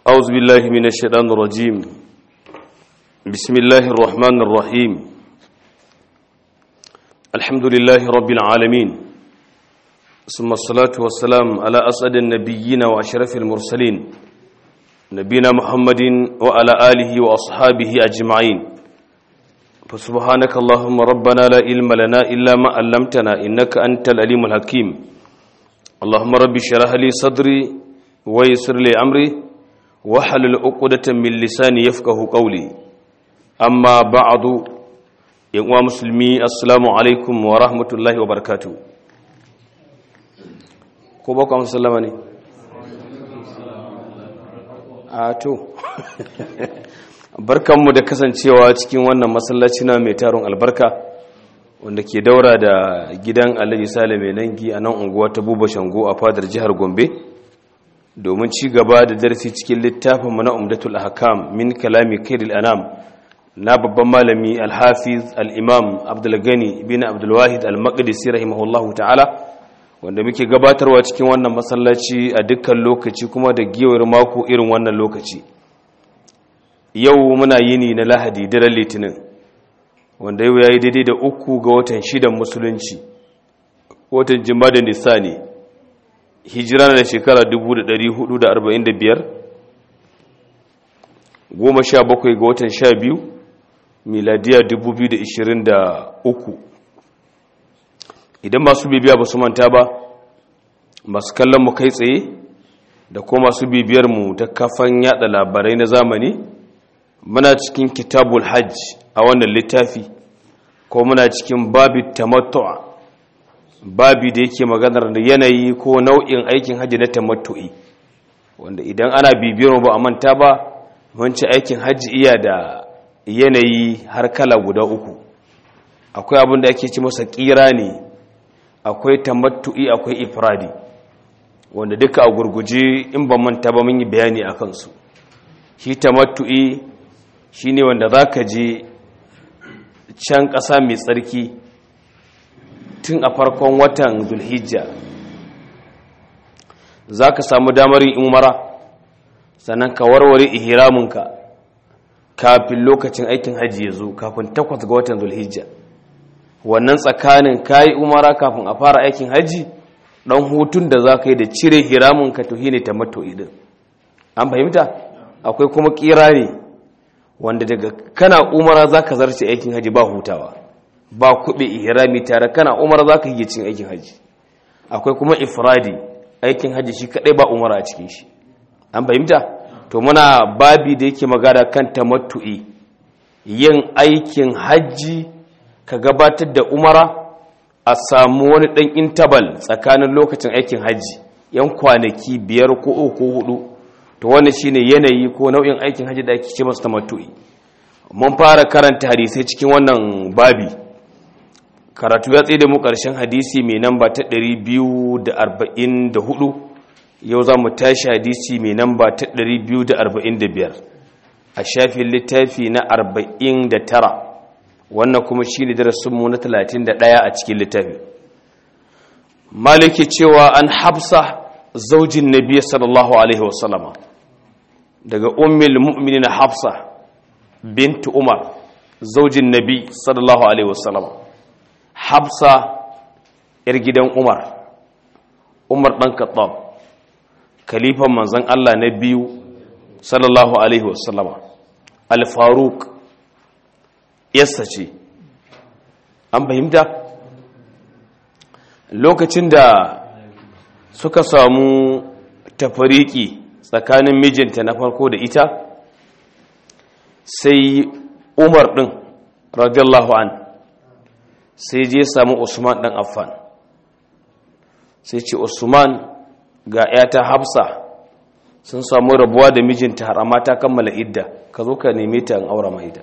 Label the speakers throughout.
Speaker 1: أعوذ بالله من الشيطان الرجيم بسم الله الرحمن الرحيم الحمد لله رب العالمين ثم الصلاة والسلام على أسعد النبيين وأشرف المرسلين نبينا محمد وعلى آله وأصحابه أجمعين فسبحانك اللهم ربنا لا علم لنا إلا ما علمتنا إنك أنت العليم الحكيم اللهم رب اشرح لي صدري ويسر لي أمري wahalul uqdatan min lisani yafqahu qawli amma ba'du yan uwa musulmi assalamu alaikum wa rahmatullahi wa barakatuh ko ba ku sallama ne a to barkanmu da kasancewa cikin wannan masallaci na mai taron albarka wanda ke daura da gidan Alhaji Sale mai nangi a nan unguwa ta Buba Shango a fadar jihar Gombe domin ci gaba da darasi cikin littafin mana umdatul ahkam min kalami kairil anam na babban malami al-hafiz al-imam abdul gani ibn abdul wahid al-maqdisi rahimahullahu ta'ala wanda muke gabatarwa cikin wannan masallaci a dukkan lokaci kuma da giyawar mako irin wannan lokaci yau muna yini na lahadi daren litinin wanda yau yayi daidai da uku ga watan shidan musulunci watan jima'a da nisani hijira na shekara 1445 goma sha bakwai ga watan sha biyu miladiya 2023 idan masu bibiya ba su manta ba masu kallon mu kai tsaye da kuma masu bibiyar mu ta kafan yada labarai na zamani muna cikin kitabul hajj a wannan littafi ko muna cikin babi tamattu'a babi da yake maganar da yanayi ko nau'in aikin hajji na tamattu'i wanda idan ana bibiyar ba a manta ba wancan aikin hajji iya da yanayi har kala guda uku akwai abin da ake ci masa kira ne akwai tamattu'i akwai ifradi wanda duka a gurguje in ba manta ba mun yi bayani a kansu shi tamattu'i shine wanda za ka je can ƙasa mai tsarki tun a farkon watan zulhijja za ka samu damar yin umara sannan ka warware ihraminka kafin lokacin aikin hajji ya zo kafin takwas ga watan zulhijja wannan tsakanin ka yi umara kafin a fara aikin hajji ɗan hutun da za ka yi da cire hiraminka to shi ne ta mato idin an fahimta akwai kuma ƙira ne wanda daga kana umara za ka zarce aikin hajji ba hutawa ba kuɓe ihrami tare kana umar za ka yi cin aikin hajji akwai kuma ifradi aikin hajji shi kaɗai ba umar a cikin shi an fahimta to muna babi da yake magana kan tamattu'i yin aikin hajji ka gabatar da umara a samu wani ɗan intabal tsakanin lokacin aikin hajji yan kwanaki biyar ko uku ko hudu to wannan shine yanayi ko nau'in aikin hajji da ake ce masa tamattu'i mun fara karanta hadisai cikin wannan babi karatu ya tsaye da mu ƙarshen hadisi mai namba ta 244 yau za mu tashi hadisi mai namba ta 245 a shafin littafi na 49 wannan kuma shi ne darasinmu na 31 a cikin littafi maliki cewa an hafsa zaujin nabiya sallallahu alaihi wasallama daga ummil mu'minin hafsa bintu umar zaujin nabi sallallahu alaihi wasallama hafsa yar gidan umar umar ɗan kattab kalifan manzan allah na biyu sallallahu alaihi wasallama al-faruk yassa ce an fahimta lokacin da suka samu tafariki tsakanin mijinta na farko da ita sai umar ɗin radiyallahu an sai je samu usman ɗan affan sai ce usman ga ‘yata hafsa sun samu rabuwa da mijinta har amma ta kammala idda ka zo ka neme ta an aura mai ida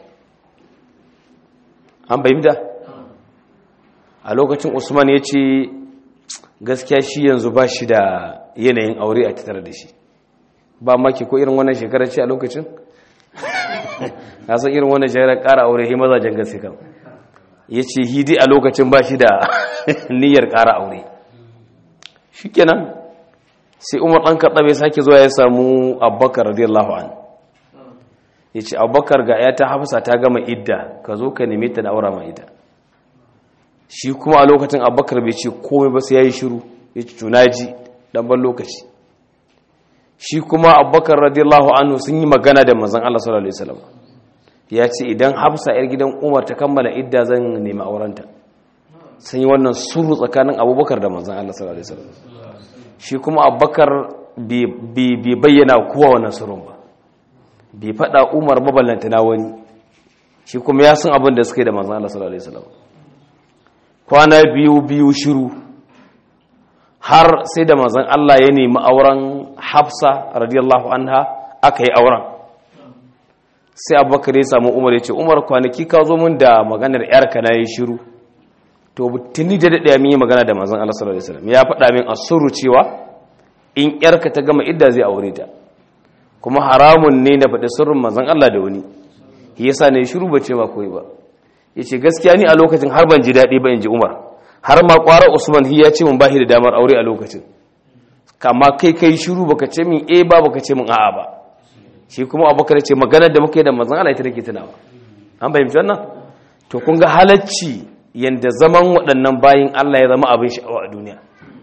Speaker 1: an bayyanta a lokacin usman ya ce gaskiya shi yanzu ba shi da yanayin aure a tattara da shi ba maki ko irin wannan shekarar ce a lokacin na san irin wannan shekarar ƙara aure shi mazajen gaske kan ya ce hidi a lokacin ba shi da niyyar ƙara aure shi kenan sai umar ɗan kaɗa bai sake zuwa ya samu abubakar radiyallahu an ya ce abubakar ga ya ta hafsa ta gama idda ka zo ka neme ta da aura ma ita shi kuma a lokacin abubakar bai ce komai ba sai ya yi shiru ya ce tunaji ɗan ban lokaci shi kuma abubakar radiyallahu anhu sun yi magana da manzan Allah sallallahu alaihi wasallam ya ce idan hafsa yar gidan umar ta kammala idda zan nemi aurenta sun yi wannan suru tsakanin abubakar da manzan Allah sallallahu alaihi wasallam shi kuma abubakar bai bayyana kowa wannan surun ba bai faɗa umar maballanta na wani shi kuma ya san abin da suka yi da manzan Allah sallallahu alaihi wasallam kwana biyu biyu shiru har sai da manzan Allah ya nemi auren hafsa radiyallahu anha aka yi auren sai abubakar ya samu umar ya ce umar kwanaki ka zo mun da maganar yarka na yi shiru to tuni da daɗaya min yi magana da manzan Allah sallallahu alaihi wasallam ya faɗa min asuru cewa in yarka ta gama idda zai aure ta kuma haramun ne na faɗi sirrin manzan Allah da wani shi yasa ne shiru ba ce ma koyi ba yace gaskiya ni a lokacin har ban ji daɗi ba in ji umar har ma ƙwarar usman ya ce mun bashi da damar aure a lokacin kama kai kai shiru baka ce min eh ba baka ce min a'a ba shi kuma abubakar ce maganar da muke da manzon Allah ita take tunawa an fahimci wannan to kun ga halacci yanda zaman waɗannan bayin Allah ya zama abin sha'awa a duniya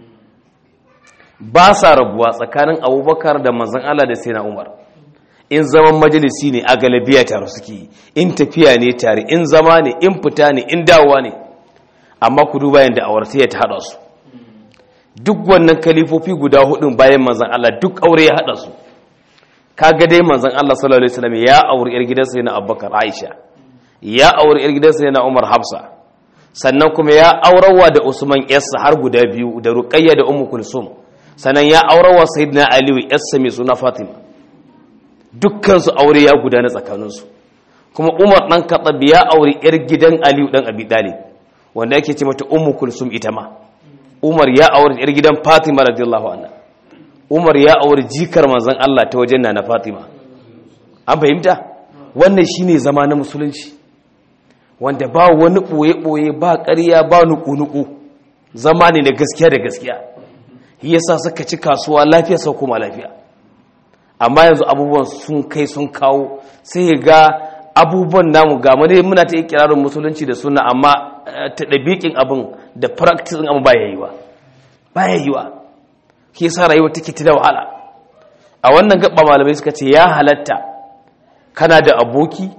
Speaker 1: ba sa rabuwa tsakanin abubakar da manzon Allah da sai na umar in zaman majalisi ne a galabiya tare suke in tafiya ne tare in zama ne in fita ne in dawowa ne amma ku duba yadda awartayya ta haɗa su duk wannan kalifofi guda hudun bayan manzan Allah duk aure ya haɗa su kaga dai manzan Allah sallallahu alaihi wasallam ya auri yar gidansa yana Abubakar Aisha ya auri yar gidansa yana Umar Hafsa sannan kuma ya aurawa da Usman yarsa har guda biyu da Ruqayya da Ummu Kulsum sannan ya aurawa Sayyidina Ali yarsa mai suna Fatima dukkan su aure ya gudana tsakaninsu kuma Umar dan Khattab ya auri yar gidan Ali dan Abi Talib wanda yake ce mata ummu kulsum ita ma umar ya aure yar gidan fatima radiyallahu anha umar ya aure jikar manzon Allah ta wajen na fatima an fahimta wannan shine zama na musulunci wanda ba wani boye boye ba ƙarya ba nuku nuku zama ne na gaskiya da gaskiya shi yasa suka ci kasuwa lafiya sau kuma lafiya amma yanzu abubuwan sun kai sun kawo sai ga abubuwan namu ga mane muna ta ikirarin musulunci da suna amma ta ɗabiƙin abin da practicing abin ba ya yi wa ba ya yi wa ke sa rayuwa take ta da wahala a wannan gaba malamai suka ce ya halatta kana da aboki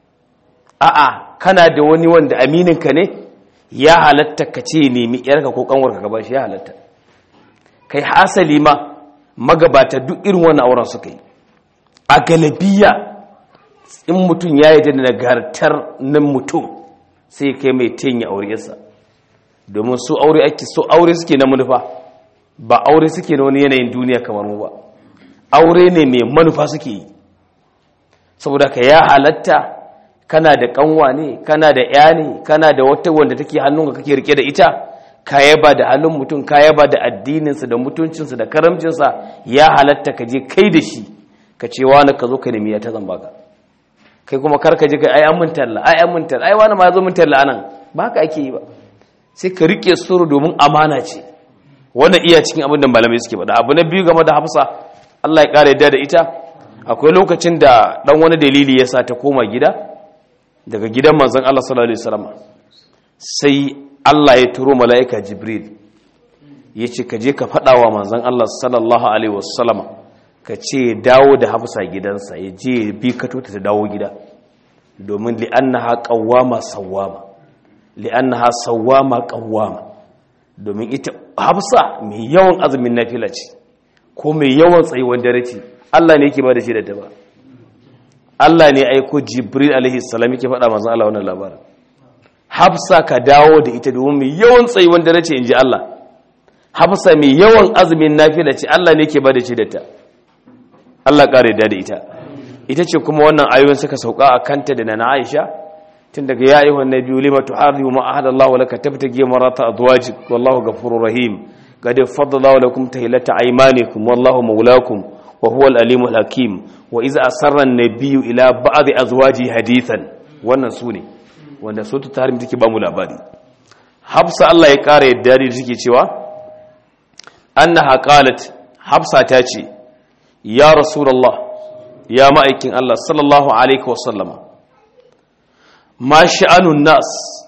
Speaker 1: a'a kana da wani wanda amininka ne ya halatta ka ce nemi yarka ko kanwarka gaba shi ya halatta kai hasali ma magabata duk irin wannan auren suka yi a galabiya in mutum ya yi da nagartar nan mutum sai kai mai tenya auriyarsa domin su aure ake so aure suke na manufa ba aure suke na wani yanayin duniya kamar mu ba aure ne mai manufa suke yi saboda ka ya halatta kana da kanwa ne kana da ya ne kana da wata wanda take hannunka kake rike da ita ka yaba da halin mutum ka yaba da addininsa da mutuncinsa da karamcinsa ya halatta ka je kai da shi ka ce wani ka zo ka nemi ya ta zan baka kai kuma karka ji kai ai an mun talla ai an mun talla ai wani ma ya zo mun talla anan ba haka ake yi ba sai ka rike suru domin amana ce wannan iya cikin abin da malamai suke faɗa abu na biyu game da Hafsa Allah ya kare yadda da ita akwai lokacin da dan wani dalili ya sa ta koma gida daga gidan manzon Allah sallallahu alaihi wasallam sai Allah ya turo mala'ika Jibril ya ce ka je ka faɗa wa manzon Allah sallallahu alaihi wasallam ka ce dawo da hafsa gidansa ya je bi ka tuta ta dawo gida domin li'annaha qawwama sawwama li'annaha sawwama qawwama domin ita hafsa mai yawan azumin nafila ce ko mai yawan tsayuwar dare ce Allah ne yake ba da shi da ta ba Allah ne aiko Jibril alaihi salam yake faɗa manzon Allah wannan labarin hafsa ka dawo da ita domin mai yawan tsayuwar dare ce inji Allah hafsa mai yawan azumin nafila ce Allah ne yake ba da shi da ta Allah ƙare da ita ita ce kuma wannan ayoyin suka sauka a kanta da na Aisha tun daga ya ayyuhan nabiyyu lima tuharrimu ma ahadallahu laka tabtagi marata azwajik wallahu ghafurur rahim qad faddala lakum tahillata aymanikum wallahu mawlakum wa huwal alimul hakim wa iza asarra an-nabiyyu ila ba'd azwaji hadithan wannan sune wanda sutu tahrim take ba mu labari Hafsa Allah ya ƙara yadda da take cewa annaha qalat hafsa ta ce ya rasulullah ya ma'aikin Allah sallallahu alaihi wasallama ma sha'anun nas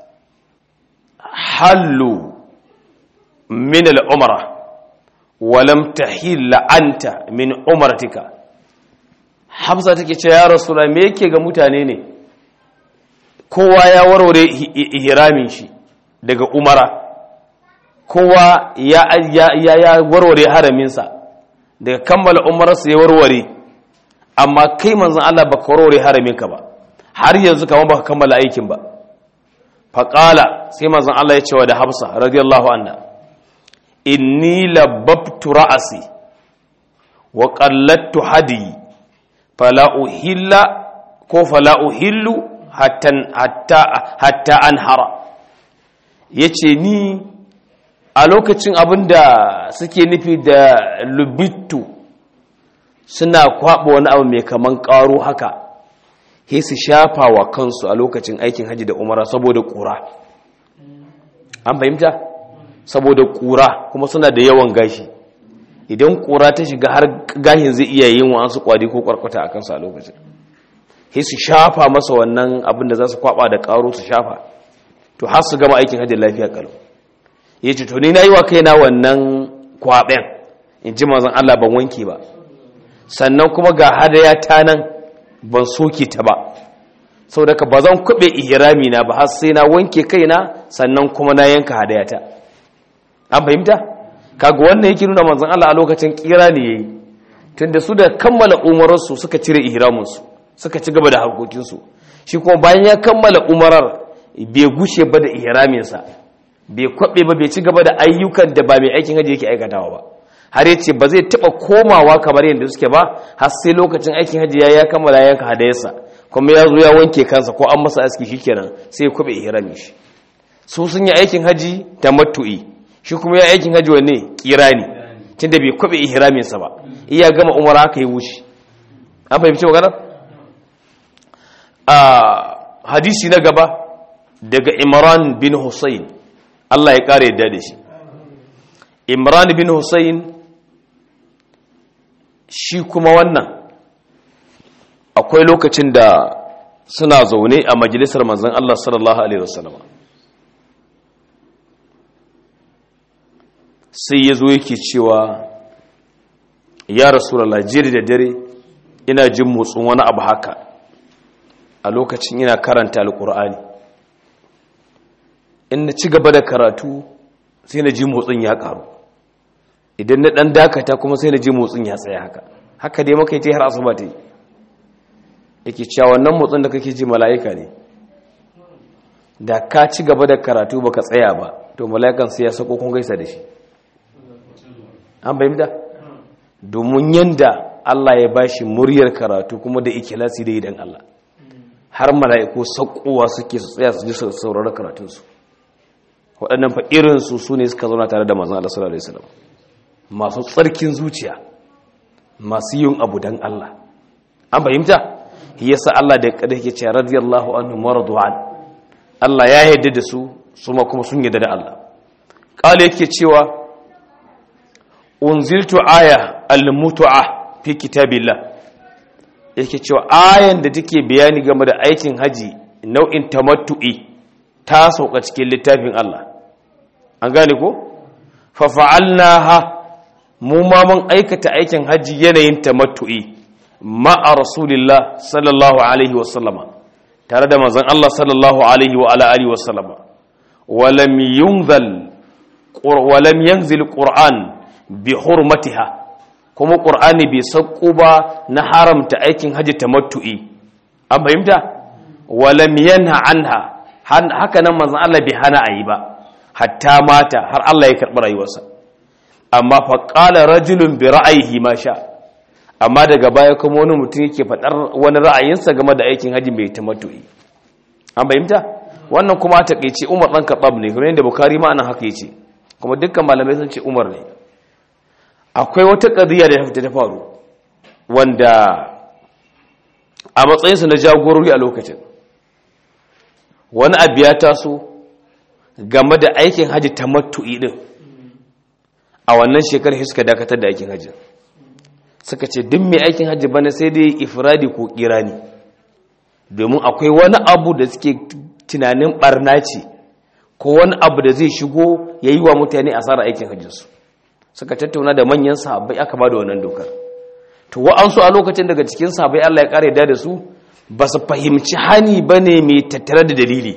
Speaker 1: hallu min al'umra walam tahilla anta min umratika hafsa take ce ya rasulullah me yake ga mutane ne kowa ya warware ihramin shi daga umara kowa ya ya warware haraminsa daga kammala umararsa ya warware amma kai manzon Allah baka warware haraminka ba har yanzu kamar baka kammala aikin ba faqala sai manzon Allah ya ce wa da Hafsa radiyallahu anha inni labbabtu ra'asi wa qallattu hadi fala uhilla ko fala uhillu hatta hatta hatta anhara yace ni a lokacin abinda suke nufi da lubittu suna kwaɓa wani abu mai kaman ƙaro haka he su shafa wa kansu a lokacin aikin haji da umara saboda ƙura an fahimta saboda ƙura kuma suna da yawan gashi idan ƙura ta shiga har gashin zai iya yin wasu kwadi ko kwarkwata a kansu a lokacin he su shafa masa wannan abin da za su kwaɓa da ƙaro su shafa to har su gama aikin hajji lafiya kalau ya ce to ni na yi wa kaina wannan kwaɓen in ji mazan Allah ban wanke ba sannan kuma ga hadaya ta nan ban soke ta ba sau daga ba zan kuɓe ihirami na ba har sai na wanke kaina sannan kuma na yanka hadaya ta an fahimta kaga wannan yake nuna manzon Allah a lokacin kira ne yayi tunda su da kammala umararsu suka cire ihraminsu suka ci gaba da harkokinsu shi kuma bayan ya kammala umarar bai gushe ba da ihraminsa bai kwaɓe ba bai ci gaba da ayyukan da ba mai aikin hajji yake aikatawa ba har ya ce ba zai taɓa komawa kamar yadda suke ba har sai lokacin aikin hajji ya ya kammala yanka hadayarsa kuma ya zo ya wanke kansa ko an masa aski shikenan sai ya kwaɓe ihrami shi su sun yi aikin hajji ta matu'i shi kuma ya aikin hajji wanne kirani tunda bai kwaɓe ihraminsa ba iya gama umara haka yi wuce an fahimci maganar a hadisi na gaba daga imran bin Hussein Allah ya ƙara yadda da shi imran bin Hussein shi kuma wannan akwai lokacin da suna zaune a majalisar manzan Allah sallallahu Alaihi wasallam sai ya zo yake cewa ya rasulallah jiri da dare ina jin motsin wani abu haka a lokacin ina karanta alkur'ani in na ci gaba da karatu sai na ji motsin ya karu idan na dan dakata kuma sai na ji motsin ya tsaya haka haka dai maka yi har asuba ta yi yake cewa wannan motsin da kake ji mala'ika ne da ka ci gaba da karatu baka tsaya ba to mala'ikan sai ya sako kun gaisa da shi an bayyana domin yanda Allah ya bashi muryar karatu kuma da ikhlasi da idan Allah har mala'iku sakowa suke su tsaya su ji saurara karatunsu waɗannan fa irinsu su ne suka zauna tare da mazan Allah sallallahu Alaihi wasallam masu tsarkin zuciya masu yin abu don Allah an fahimta yasa Allah da kada yake ce radiyallahu anhu mardu'an Allah ya yarda da su su ma kuma sun yarda da Allah kale yake cewa unziltu aya al-mutu'a fi kitabillah yake cewa ayan da take bayani game da aikin haji nau'in tamattu'i ta sauka cikin littafin Allah an gane ko fa fa'alnaha mu ma mun aikata aikin haji yanayin tamattu'i ma'a rasulillah sallallahu alaihi wa sallama tare da manzon Allah sallallahu alaihi wa ala alihi wa sallama walam yunzal walam yanzil qur'an bi hurmatiha kuma qur'ani bai sauko ba na haramta aikin haji tamattu'i an fahimta walam yanha anha haka nan manzon Allah bai hana ayi ba hatta mata har Allah ya karɓi rayuwarsa amma fa qala rajulun bi ra'ayihi ma sha amma daga baya kuma wani mutum yake faɗar wani ra'ayinsa game da aikin haji mai tamattu'i an fahimta wannan kuma a takeice Umar dan Khattab ne kuma yadda Bukhari ma anan haka yace kuma dukkan malamai sun ce Umar ne akwai wata qadiya da ta faru wanda a matsayinsa na jagorori a lokacin wani abu ya taso game da aikin haji ta matu'i din a wannan shekarar suka dakatar da aikin hajji suka ce duk mai aikin hajji bana sai dai ifradi ko kirani domin akwai wani abu da suke tunanin barna ce ko wani abu da zai shigo ya yi wa mutane asarar aikin hajjinsu suka tattauna da manyan sahabbai aka ba da wannan dokar to wa'ansu a lokacin daga cikin sahabbai Allah ya kare da da su ba su fahimci hani ba ne mai tattare da dalili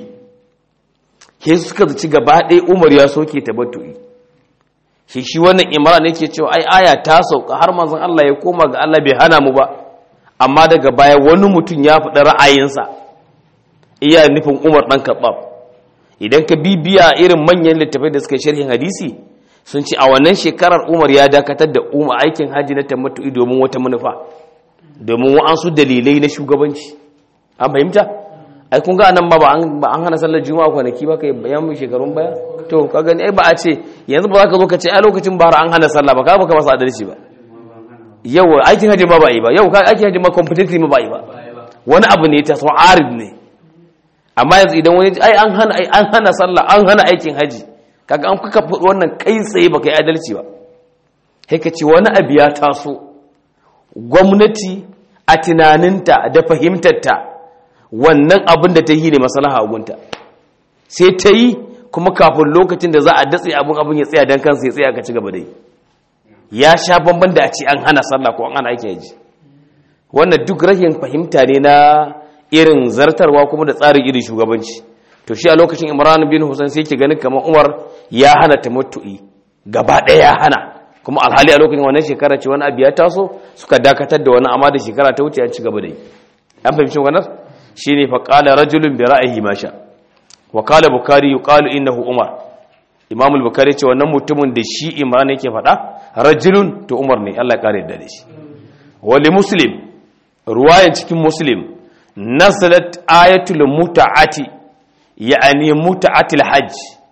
Speaker 1: ke suka zaci gaba ɗaya umar ya soke tabattu'i shi shi wannan imran yake cewa ai aya ta sauka har manzon Allah ya koma ga Allah bai hana mu ba amma daga baya wani mutum ya faɗi ra'ayinsa iya nufin Umar dan Khattab idan ka bibiya irin manyan littafai da suka sharhin hadisi sun ce a wannan shekarar Umar ya dakatar da umar aikin haji na tamattu'i domin wata manufa domin wa'ansu dalilai na shugabanci an fahimta ai kun ga nan ba ba an hana sallar juma'a kwanaki ba kai bayan mu shekarun baya to ka gani ai ba a ce yanzu ba za ka zo ka ce a lokacin bahar an hana sallah ba ka baka masa adalci ba yau aikin hajji ma ba yi ba yau ka aikin hajji ma completely ma ba yi ba wani abu ne ta so arid ne amma yanzu idan wani ai an hana ai an hana sallah an hana aikin hajji kaga an kuka faɗi wannan kai tsaye ba kai adalci ba sai ka ce wani abu ya taso gwamnati a tunaninta da fahimtarta wannan abin da ta yi ne maslaha a gunta sai ta yi kuma kafin lokacin da za a datse abin abin ya tsaya don kansa ya tsaya ka ci gaba da yi ya sha bamban da a ce an hana sallah ko an hana aiki yaji wannan duk rashin fahimta ne na irin zartarwa kuma da tsarin irin shugabanci to shi a lokacin imran bin husain sai yake ganin kamar umar ya hana tamattu'i gaba ɗaya ya hana kuma alhali a lokacin wannan shekara ce wani abu ya taso suka dakatar da wani amma da shekara ta wuce an ci gaba da yi an fahimci wannan shine fa qala rajulun bi ra'yihi ma sha wa qala bukhari yuqalu innahu umar imam al-bukhari ce wannan mutumin da shi imran yake faɗa rajulun to umar ne Allah ya kare da shi wali muslim ruwayan cikin muslim nazalat ayatul muta'ati ya'ani muta'atil hajj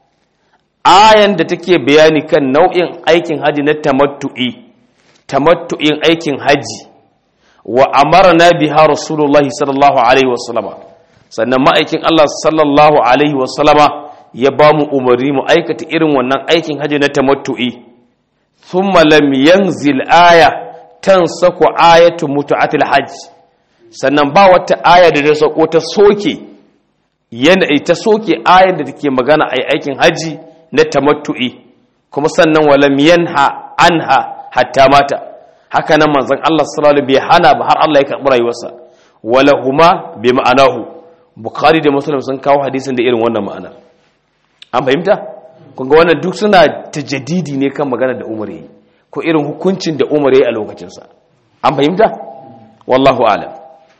Speaker 1: ayan da take bayani kan nau'in aikin haji na tamattu'i tamattu'in aikin haji wa amarna biha rasulullahi sallallahu alaihi wasallama sannan ma'aikin Allah sallallahu alaihi wasallama ya ba mu umarni mu aikata irin wannan aikin haji na tamattu'i thumma lam yanzil aya tansaku ayatu mutu'atil hajj sannan ba wata aya da ta sako ta soke yana ta soke ayar da take magana ai aikin haji na tamattu'i kuma sannan walam yanha anha hatta mata haka nan manzon Allah sallallahu alaihi bai hana ba har Allah ya karbi rayuwarsa wala huma bi ma'anahu bukhari da muslim sun kawo hadisin da irin wannan ma'ana an fahimta kun ga wannan duk suna tajaddidi ne kan magana da Umar yayi ko irin hukuncin da Umar yayi a lokacin sa an fahimta wallahu a'lam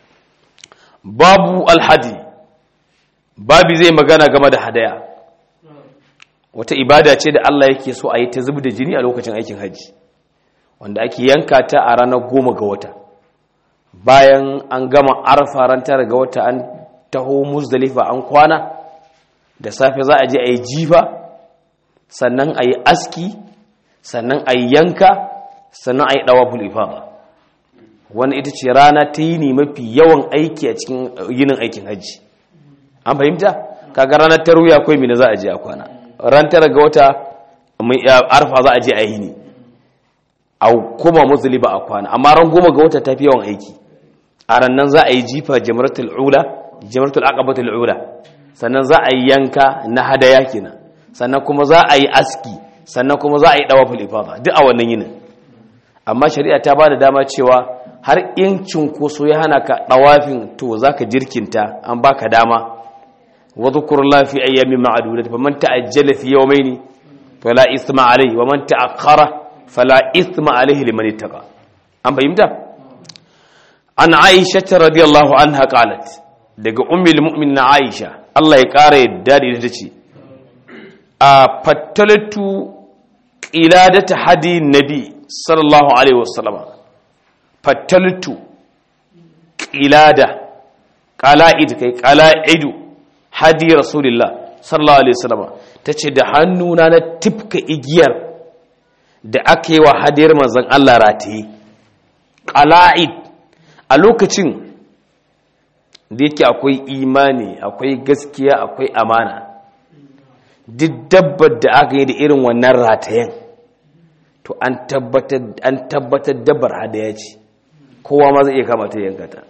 Speaker 1: babu alhadi babi zai magana game da hadaya wata ibada ce da Allah yake so a yi ta zub da jini a lokacin aikin hajji wanda ake yanka ta a ranar goma ga wata bayan an gama arfa ran tara ga wata an taho muzdalifa an kwana da safe za a je a yi jifa sannan a yi aski sannan a yi yanka sannan a yi ɗawa ifada wani ita ce rana ta yi ne mafi yawan aiki a cikin yinin aikin hajji an fahimta kaga ranar taruya akwai mina za a je a kwana ran tara ga wata arfa za a je a yi ne a kuma musuliba a kwana amma ran goma ga wata ta fi yawan aiki a rannan za a yi jifa jamaratul ula jamaratul aqabatul ula sannan za a yi yanka na hadaya kenan sannan kuma za a yi aski sannan kuma za a yi dawaful ifada duk a wannan yinin amma shari'a ta ba da dama cewa har in cinkoso ya hana ka dawafin to zaka jirkinta an baka dama وذكر الله في أيام معدودة فمن تأجل في يومين فلا إثم عليه ومن تأخر فلا إثم عليه لمن اتقى أم فهمت عن عائشة رضي الله عنها قالت daga ummul mu'minin Aisha Allah ya ƙara yadda da ita ce a fattalatu qiladata hadi nabi sallallahu alaihi wasallama fattalatu qilada qala'id kai qala'idu hadi rasulillah sallallahu alaihi wasallam tace da hannuna na tifka igiyar da aka yi wa hadiyar manzon Allah rataye qala'id a lokacin da yake akwai imani akwai gaskiya akwai amana duk dabbar da aka yi da irin wannan ratayen to an tabbatar an tabbatar dabar hadaya ce kowa ma zai iya kama ta yanka ta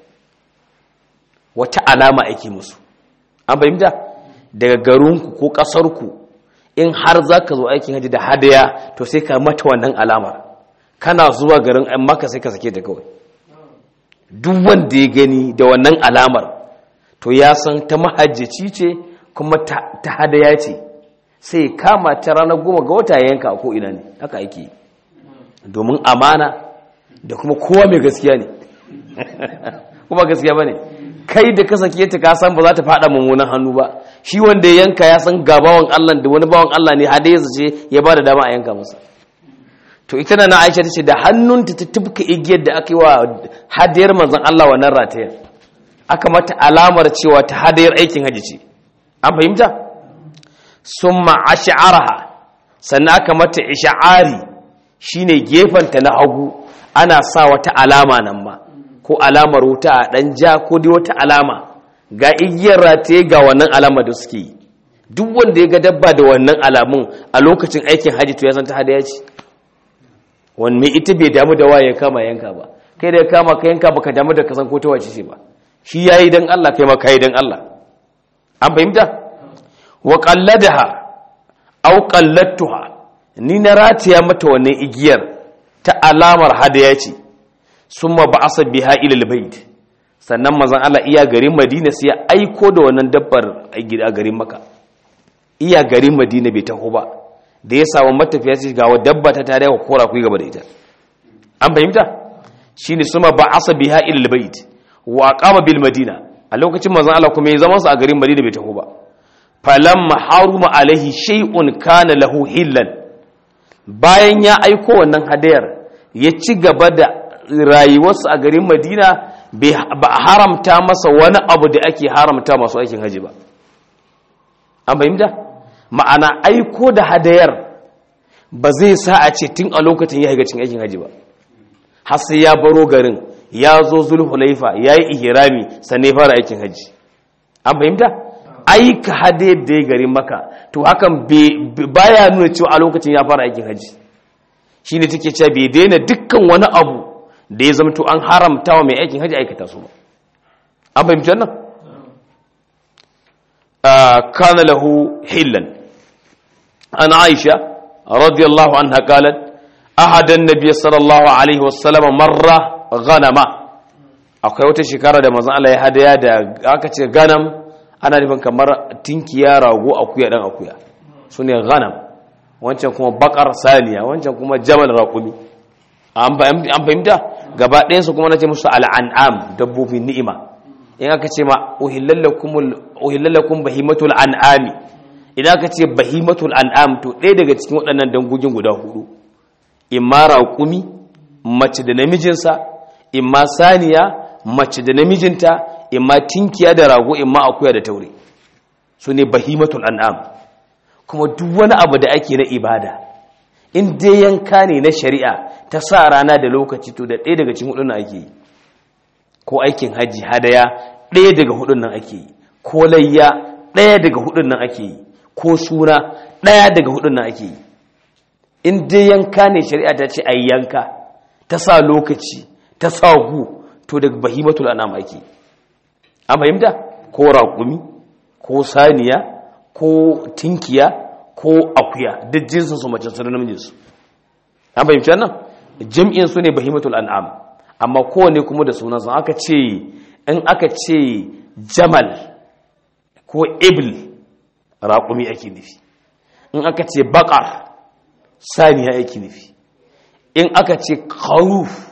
Speaker 1: wata alama ake musu an fahimta daga garinku ko ƙasarku in har za ka zo aikin haji da hadaya to sai ka mata wannan alamar kana zuwa garin an maka sai ka sake ta kawai duk wanda ya gani da wannan alamar to ya san ta mahajjaci ce kuma ta hadaya ce sai kama ta ranar goma ga wata yanka a ko'ina ne haka ake domin amana da kuma kowa mai gaskiya ne kuma gaskiya ba ne kai da ka sake ta kasan ba za ta fada mummunan hannu ba shi wanda ya yanka ya san ga bawan Allah da wani bawan Allah ne hadaya ce ya ba da dama a yanka masa to ita na Aisha ta ce da hannunta ta tubka igiyar da aka yi wa hadayar manzon Allah wannan ratayar aka mata alamar cewa ta hadayar aikin haji ce an fahimta summa ash'araha sannan aka mata ish'ari shine gefanta na hagu ana sa wata alama nan ma ko alamar wuta a dan ja ko dai wata alama ga igiyar rataye ga wannan alama da suke yi duk wanda ya ga dabba da wannan alamun a lokacin aikin haji to ya san ta hadaya ce wanne ita bai damu da waye kama yanka ba kai da kama ka yanka baka damu da kasan ko ta wace ce ba shi yayi dan Allah kai ma kai dan Allah an fahimta wa qalladaha aw qallattuha ni na rataya mata wannan igiyar ta alamar hadaya ce summa ba'asa biha ila albayt sannan manzon Allah iya garin Madina sai ya aiko da wannan dabbar a garin Makka iya garin Madina bai taho ba da ya samu matafiya sai ga dabba ta tare wa kora ku gaba da ita an fahimta shine suma ba'asa biha ila albayt wa aqama bil madina a lokacin manzon Allah kuma ya zama su a garin Madina bai taho ba falamma haruma alaihi shay'un kana lahu hillan bayan ya aiko wannan hadayar ya ci gaba da rayuwarsa a garin Madina ba haramta masa wani abu da ake haramta masu aikin haji ba an fahimta ma'ana aiko da hadayar ba zai sa a ce tun a lokacin ya haiga cin aikin haji ba har sai ya baro garin ya zo zulhulaifa ya yi ihirami sannan ya fara aikin haji an fahimta aika hadayar da ya garin maka to hakan baya nuna cewa a lokacin ya fara aikin haji shi ne take cewa bai daina dukkan wani abu da ya zamto an haramta wa mai aikin haji aikata su ba an fahimci wannan kana lahu hillan an aisha radiyallahu anha qalat ahada an-nabiy sallallahu alaihi wasallam marra ghanama akwai wata shekara da manzon Allah ya hadaya da aka ce ganam ana nufin kamar tinkiya rago akuya dan akuya sune ghanam wancan kuma bakar saniya wancan kuma jamal raqumi an fahimta gaba ɗayansu kuma na ce musu al'an'am dabbobin ni'ima in aka ce ma uhillallakum bahimatul an'ami idan aka ce bahimatul an'am to ɗaya daga cikin waɗannan dangogin guda hudu imma raƙumi mace da namijinsa imma saniya mace da namijinta imma tinkiya da rago imma akuya da taure su ne bahimatul an'am kuma duk wani abu da ake na ibada in dai yanka ne na shari'a ta sa rana da lokaci to da ɗaya daga cikin hudun nan ake yi ko aikin haji hadaya ɗaya daga hudun nan ake yi ko layya ɗaya daga hudun nan ake yi ko suna ɗaya daga hudun nan ake yi in dai yanka ne shari'a ta ce a yanka ta sa lokaci ta sa gu to daga bahimatul anam ake an fahimta ko raƙumi ko saniya ko tinkiya ko akuya duk jinsin su mace su da namijin su an fahimci wannan jam'in su ne bahimatul an'am amma kowane kuma da sunansa aka ce in aka ce jamal ko ibil raƙumi ake nufi in aka ce baƙar saniya ake nufi in aka ce karuf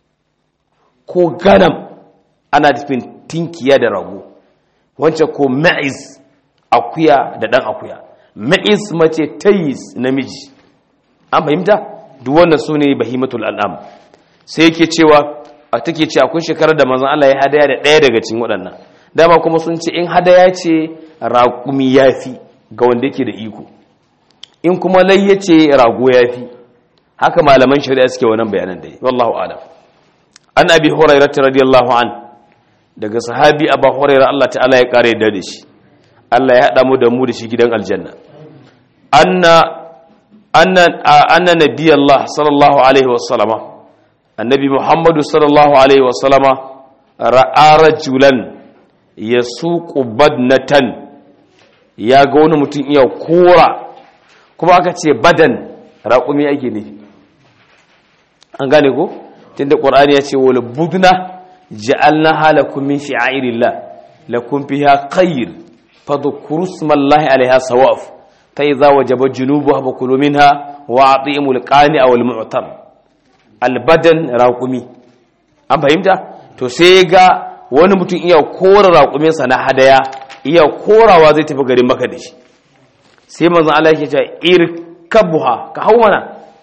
Speaker 1: ko ganam ana nufin tinkiya da rago wancan ko ma'iz akuya da ɗan akuya ma'iz mace tayis namiji an fahimta duk wannan su ne bahimatul al'am sai yake cewa a take ce akwai shekarar da manzon Allah ya hadaya da ɗaya daga cikin waɗannan dama kuma sun ce in hadaya ce raƙumi yafi ga wanda yake da iko in kuma layya ce rago yafi haka malaman shari'a suke wannan bayanan da yi wallahu alam an abi hurairah radiyallahu an daga sahabi abu hurairah Allah ta'ala ya kare da shi Allah ya haɗa mu da mu da shi gidan aljanna anna anna nabiyallah sallallahu alaihi wasallama annabi muhammadu sallallahu alaihi wasallama ra'a rajulan yasuqu badnatan ya ga wani mutum iya kora kuma aka ce badan raƙumi ake nufi an gane ko tunda qur'ani ya ce wal budna ja'alna halakum min shi'airillah lakum fiha khayr fadhkuru ismallahi alaiha sawaf fa idza wajaba junubuha fakulu minha wa atimul qani'a wal mu'tar al badan raqumi an fahimta to sai ga wani mutum iya kora raqumin sa na hadaya iya korawa zai tafi garin maka da shi sai manzon Allah yake cewa irkabuha ka hau mana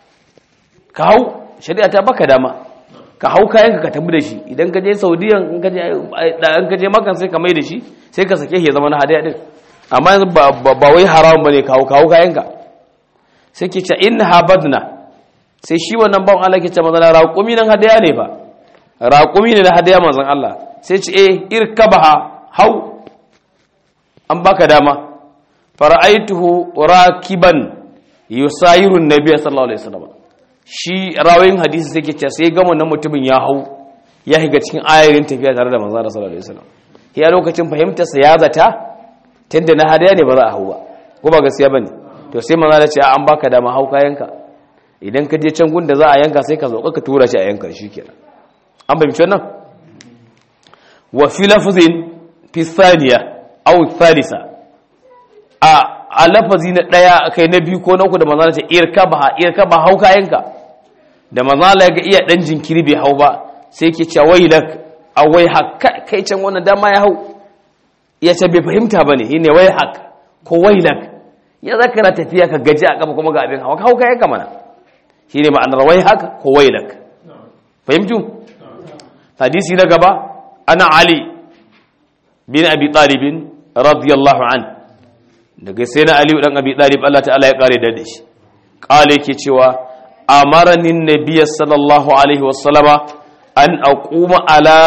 Speaker 1: ka hau shari'a ta baka dama ka hau kayan ka tafi da shi idan ka je saudiya in ka je in ka je makan sai ka mai da shi sai ka sake ya zama na hadaya din amma yanzu ba wai haram bane ka hau ka hau kayan ka sai ke ce in habadna sai shi wannan bawan Allah ke ce manzon raƙumi nan hadaya ne fa raƙumi ne na hadaya manzon Allah sai ce eh irkabaha hau an baka dama fara'aituhu rakiban yusayiru nabiyyi sallallahu alaihi wasallam shi rawayin hadisi sai ke ce sai ga wannan mutumin ya hau ya higa cikin ayarin tafiya tare da manzo sallallahu alaihi wasallam ya lokacin fahimtar sa ya zata tunda na hadaya ne ba za a hau ba ko ba gaskiya bane to sai manzo ya ce an baka dama hau kayanka idan ka je can gunda za a yanka sai ka zo ka tura shi a yanka shikenan an fahimci wannan wa fi lafzin fi thaniya aw thalitha a a lafazi na ɗaya kai na biyu ko na uku da manzana ce irka ba irka ba hau kayanka da manzana ya ga iya ɗan jinkiri bai hau ba sai ke ce wai lak a wai haka kai can wannan dama ya hau ya ce bai fahimta ba ne shi ne wai haka ko wai lak ya za ka na tafiya ka gaji a kafa kuma ga abin hawa ka hau kayanka mana shi ne ma'anar wai haka ko wai lak fahimtu hadisi na gaba ana ali bin abi talibin radiyallahu anhu daga sai na aliyu dan abi dalib Allah ta'ala ya kare da shi kale yake cewa amarani nabiyyi sallallahu alaihi wasallama an aquma ala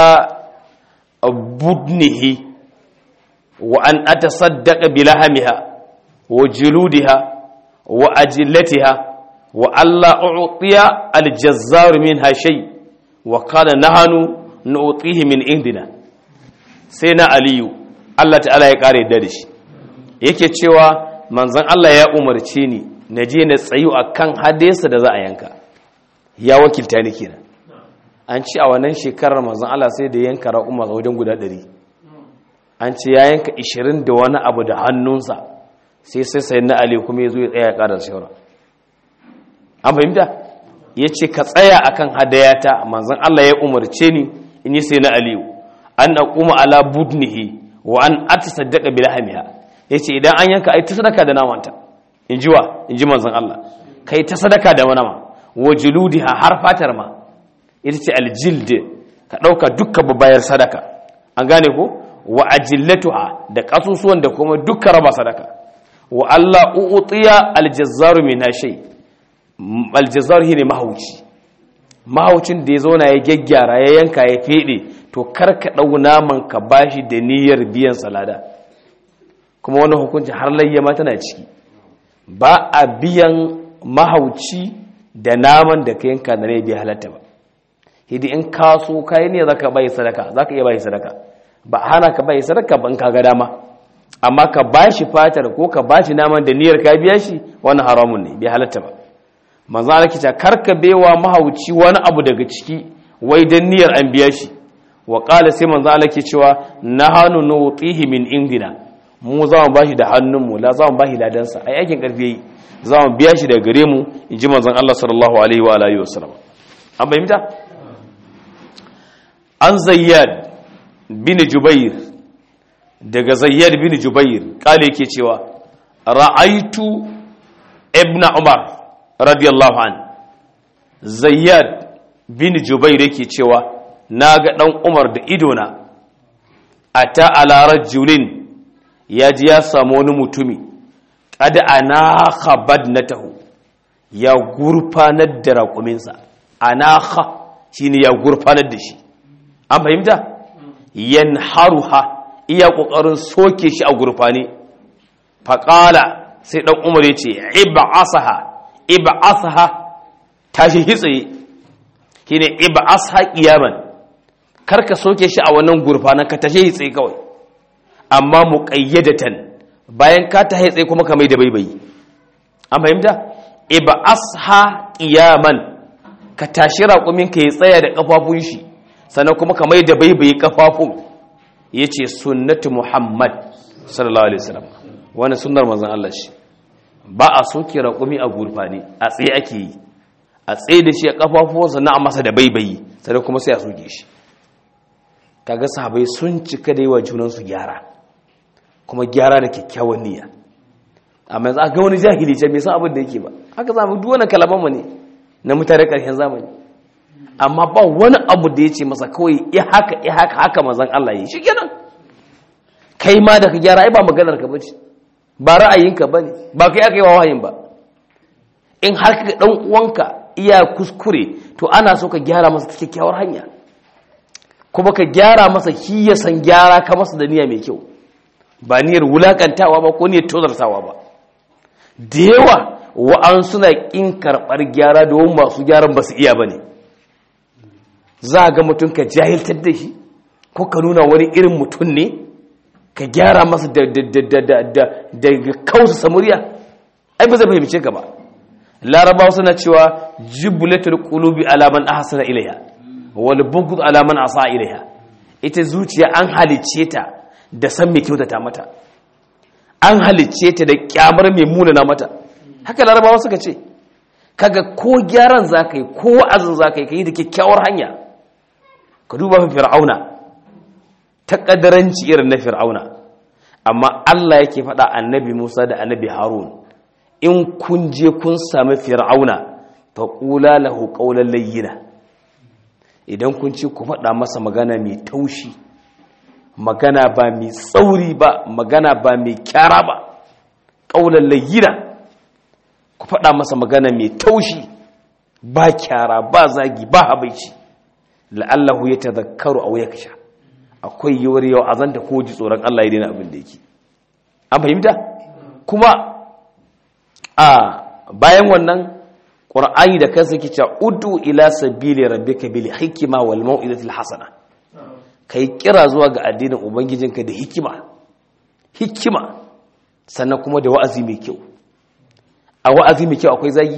Speaker 1: budnihi wa an atasaddaqa bilahamiha wa juludiha wa ajillatiha wa alla u'tiya aljazzar minha shay wa qala nahanu nu'tihi min indina sai na aliyu Allah ta'ala ya kare da shi yake cewa manzan Allah ya umarce ni na je na tsayu a kan hadesa da za a yanka ya wakilta ni kenan an ci a wannan shekarar manzan Allah sai da yanka ra'umma a wajen guda ɗari an ce ya yanka ishirin da wani abu da hannunsa sai sai sai na ali kuma ya zo ya tsaya ya ƙara shawara an fahimta ya ce ka tsaya a kan hadayata manzan Allah ya umarce ni in yi sai na aliyu an aquma ala budnihi wa an atasaddaqa bilahamiha ya ce idan an yanka ai ta sadaka da namanta in ji wa in ji manzan Allah kai ta sadaka da nama wa juludiha har fatar ma ita ce aljild ka ɗauka dukkan babayar sadaka an gane ko wa ajillatuha da kasusuwan da kuma dukkan raba sadaka wa Allah uutiya aljazzaru min shay aljazzaru shine mahauci mahaucin da ya zauna ya gyaggyara ya yanka ya fede to karka ɗau naman ka bashi da niyyar biyan salada kuma wani hukunci har layyama tana ciki ba a biyan mahauci da naman da ka yanka na rai bai halatta ba hidi in kaso kayi ne za ka bai sadaka za ka iya bai sadaka ba hana ka bai sadaka ba in ka ga dama amma ka ba shi fatar ko ka ba shi naman da niyyar ka biya shi wani haramun ne bai halatta ba manzo Allah kita karka baiwa mahauci wani abu daga ciki wai dan niyyar an biya shi wa qala sai manzo Allah ke cewa nahanu nutihi min indina mu za mu bashi da hannunmu la za mu bashi ladansa ai aikin karfi yayi za mu biya shi daga gare mu in ji manzon Allah sallallahu alaihi wa alihi wasallam an bayyana an zayyad bin jubair daga zayyad bin jubair kale yake cewa ra'aitu ibn umar radiyallahu an zayyad bin jubair yake cewa naga dan umar da idona ata ala rajulin ya ji ya samu wani mutumi kada anaka badnatahu ya gurfanar da raƙuminsa anaka shine ya gurfanar da shi an fahimta yanharuha iya ƙoƙarin soke shi a gurfane faƙala sai ɗan umar ya ce iba asaha ib'asha tashi hitsaye shine ib'asha qiyaman karka soke shi a wannan gurfanan ka tashi hitsaye kawai amma muqayyadatan bayan ka ta hitsaye kuma ka mai da baibayi an fahimta ib'asha qiyaman ka tashi raƙumin ka ya tsaya da kafafun shi sannan kuma ka mai da baibayi kafafun yace sunnatu muhammad sallallahu alaihi wasallam wannan sunnar manzon Allah shi ba a soke raƙumi a gurfani a tsaye ake yi a tsaye da shi a kafafuwansa na a masa da baibayi sai kuma sai a soke shi kaga sahabai sun cika da yi wa junansu gyara kuma gyara da kyakkyawan niyya amma yanzu aka wani jahili ce bai san abin da yake ba haka zamu duk wani kalaman mu ne na mutane karshen zamani amma ba wani abu da ya ce masa kawai ya haka ya haka haka manzon Allah yi shikenan kai ma da ka gyara ai ba maganar ka bace ba ra'ayinka bane ba kai aka yi wa wahayin ba in har ka dan uwanka iya kuskure to ana so ka gyara masa ta kyakkyawar hanya kuma ka gyara masa shi ya san gyara ka masa da niyya mai kyau ba niyyar wulakantawa ba ko niyyar tozartawa ba da yawa wa'an suna ƙin karɓar gyara domin masu gyaran ba su iya ba ne za a ga mutum ka jahiltar da shi ko ka nuna wani irin mutum ne ka gyara masa da kausa samuriya ai ba zai fahimce ka ba larabawa suna cewa jibbulatul qulubi alaman ahsana ilaiha wal bughd alaman asa ilaiha ita zuciya an halicce ta da san mai kyautata mata an halicce ta da kyamar mai munana mata haka larabawa suka ce kaga ko gyaran zaka yi ko wa'azin zaka yi kai da kyakkyawar hanya ka duba fir'auna ta kadaranci irin na fir'auna amma Allah yake faɗa annabi Musa da annabi Harun in kun je kun sami fir'auna fa qula lahu qawlan layyina idan kun ce ku faɗa masa magana mai taushi magana ba mai tsauri ba magana ba mai kyara ba qawlan layyina ku faɗa masa magana mai taushi ba kyara ba zagi ba habaici la'allahu yatadhakkaru aw yaksha akwai yiwuwar yau azanta ko ji tsoron Allah ya daina abin da yake an fahimta kuma a bayan wannan ƙur'ani da kansa ke cewa udu ila sabili rabbika bil hikma wal mau'izati hasana kai kira zuwa ga addinin ubangijinka da hikima hikima sannan kuma da wa'azi mai kyau a wa'azi mai kyau akwai zagi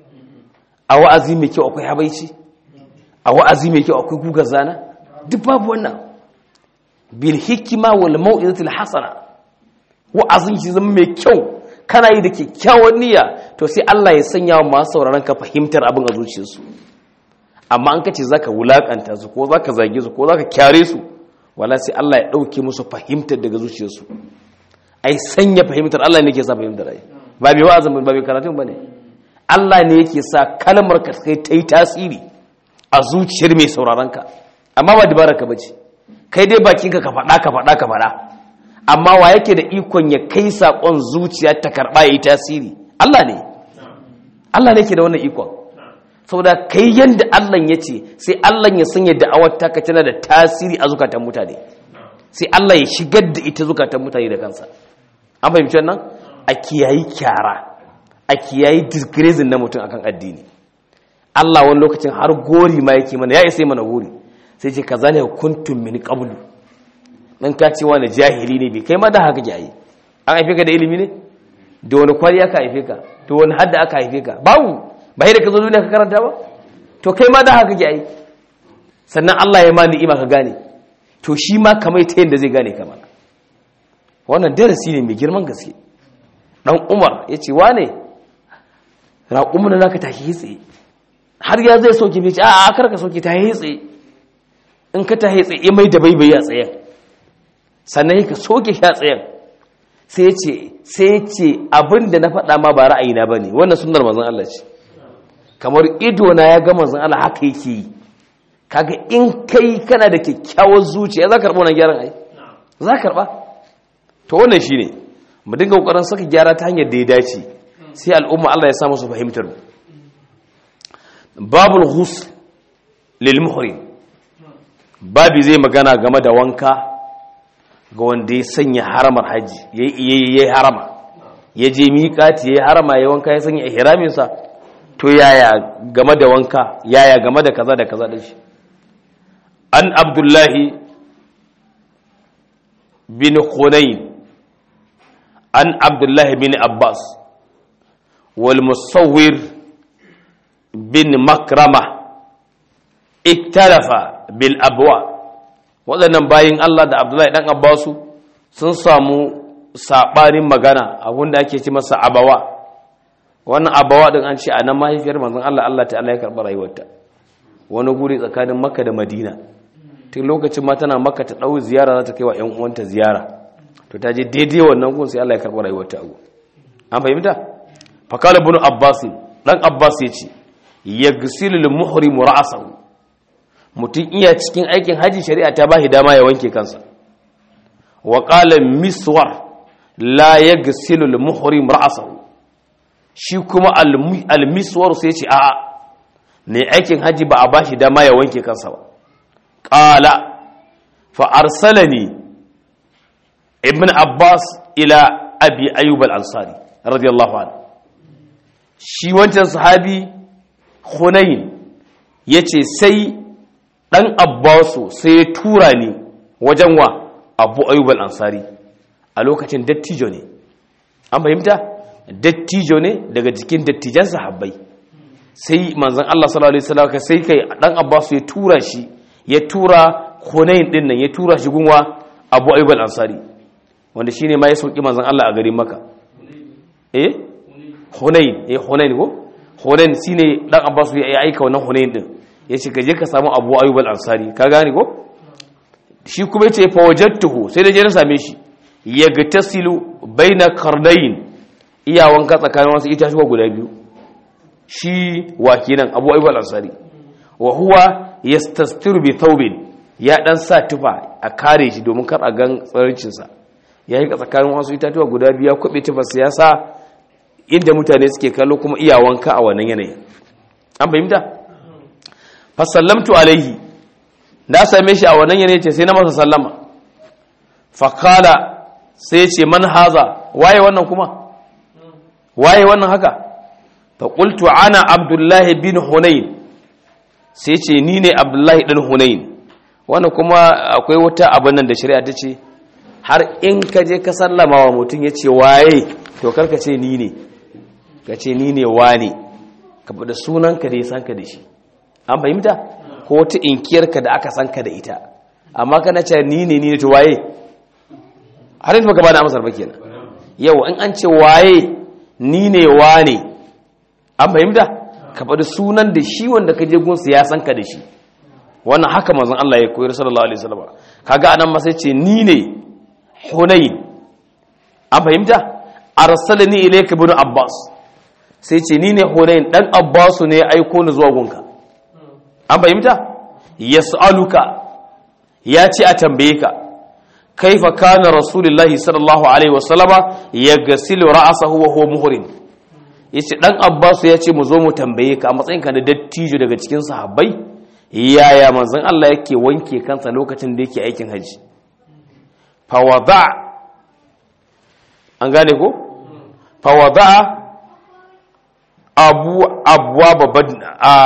Speaker 1: a wa'azi mai kyau akwai habaici a wa'azi mai kyau akwai gugar zana duk babu wannan bil hikima wal mau'izati hasana wa'azin shi zama mai kyau kana yi da kyakkyawan niyya to sai Allah ya sanya wa masu sauraron ka fahimtar abin a zuciyarsu amma an kace zaka wulakanta su ko zaka zage su ko zaka kyare su wala sai Allah ya dauke musu fahimtar daga zuciyarsu ai sanya fahimtar Allah ne yake sa fahimtar ai ba mai wa'azin ba mai karatun bane Allah ne yake sa kalmar ka kai ta yi tasiri a zuciyar mai sauraron ka amma ba dabaraka bace kai dai bakinka ka faɗa ka faɗa ka faɗa amma wa yake da ikon ya kai saƙon zuciya ta karɓa ya yi tasiri Allah ne Allah ne ke da wannan ikon saboda kai yadda Allah ya ce sai Allah ya sanya da'awar taka tana da tasiri a zukatan mutane sai Allah ya shigar da ita zukatan mutane da kansa an fahimci wannan a kiyayi kyara a kiyayi disgracing na mutum akan addini Allah wani lokacin har gori ma yake mana ya isa mana gori sai ce kaza ne kuntum min qablu dan ka ce wani jahili ne bai kai ma da haka jayi an haife ka da ilimi ne da wani kwari aka haife ka to wani hadda aka haife ka babu ba da ka zo duniya ka karanta ba to kai ma da haka jayi sannan Allah ya ma ni'ima ka gane to shi ma kamar ta yadda zai gane kamar wannan darasi ne mai girman gaske dan Umar ya ce wane raƙumin da zaka tashi tsaye har ya zai soke bai ce a'a kar ka soke ta tsaye in ka tahe tsaye mai da baibayi a tsayen sannan ka soke shi a tsayen sai ce sai ce abin da na faɗa ma ba ra'ayina ba ne wannan sunar mazan Allah ce kamar ido na ya ga mazan Allah haka yake yi kaga in kai kana da kyakkyawar zuciya za ka karɓa wannan gyaran ai za ka karɓa to wannan shi ne mu dinga ƙoƙarin saka gyara ta hanyar da ya dace sai al'umma Allah ya sa musu fahimtar mu babul ghusl lil muhrim babi zai magana game da wanka ga wanda ya sanya haramar haji ya yi harama ya je miƙati ya yi harama ya wanka ya sanya ihraminsa to yaya game da wanka yaya game da kaza da kaza da shi an abdullahi bin hunayn an abdullahi bin abbas wal musawwir bin makrama iktarafa bil abwa waɗannan bayin Allah da abdullahi dan abbasu sun samu saɓanin magana abinda ake ci masa abawa wannan abawa din an ce a nan mahaifiyar manzon Allah Allah ta'ala ya karɓi rayuwarta wani guri tsakanin makka da madina tun lokacin ma tana makka ta ɗau ziyara za ta kai wa ‘yan uwanta ziyara to ta je daidai wannan gun sai Allah ya karɓi rayuwarta a an fahimta fakala bin abbas dan abbas ya ce ya gisilu muhrimu ra'asahu mutum iya cikin aikin haji shari'a ta bashi dama ya wanke kansa wa qala miswar la yaghsilu al-muhrim ra'sahu shi kuma al-miswar sai ce a'a ne aikin haji ba a bashi dama ya wanke kansa ba qala fa arsalani ibn abbas ila abi ayyub al-ansari radiyallahu anhu shi wancan sahabi hunayn yace sai dan abbasu sai ya tura ni wajen wa abu ayyub al-ansari a lokacin dattijo ne an fahimta dattijo ne daga jikin dattijan sahabbai sai manzon Allah sallallahu alaihi wasallam sai kai dan abbasu ya tura shi ya tura hunayn din nan ya tura shi gunwa abu ayyub al-ansari wanda shine ma ya sauki manzon Allah a garin Makka eh hunayn eh hunayn ko hunayn shine dan abbasu ya aika wannan hunayn din ya ce gaje ka samu abu ayyub al-ansari ka gane ko shi kuma yace fa wajadtuhu sai da je na same shi yagtasilu baina qardayn iya wanka tsakanin wasu itatuwa guda biyu shi wa kenan abu ayyub al-ansari wa huwa yastastiru bi thawbin ya dan sa tufa a kare shi domin kar a gan tsarincin sa yayi ka tsakanin wasu itatuwa guda biyu ya kwabe tufa siyasa inda mutane suke kallo kuma iya wanka a wannan yanayi an fahimta fasallamtu alaihi na same shi a wannan yanayi ce sai na masa sallama fakala sai ce man haza waye wannan kuma waye wannan haka faƙultu ana abdullahi bin hunayn sai ce ni ne abdullahi ɗin hunayn wannan kuma akwai wata abin nan da shari'a ta ce har in ka je ka sallama wa mutum ya ce waye to karka ce ni ne ka ce ni ne wane ka faɗa sunanka da ya san ka da shi an fahimta ko wata inkiyarka da aka san ka da ita amma kana ce ni ne ni ne to waye har yanzu baka bada amsar ba kenan yau in an ce waye ni ne wane an fahimta ka faɗi sunan da shi wanda ka je gunsa ya san ka da shi wannan haka manzon Allah ya koyar sallallahu alaihi wasallam kaga anan ma sai ce ni ne hunayn an fahimta arsalani ilayka ibn abbas sai ce ni ne hunayn dan abbasu ne ya aiko ni zuwa gunka an fahimta yas'aluka ya ce a tambaye ka kaifa kana rasulullahi sallallahu alaihi wasallama yaghsilu ra'sahu wa huwa muhrim yace dan abbasu ya ce mu zo mu tambaye ka a matsayin ka na dattijo daga cikin sahabbai yaya manzon Allah yake wanke kansa lokacin da yake aikin haji fa wada an gane ko fa wada abu abwa babban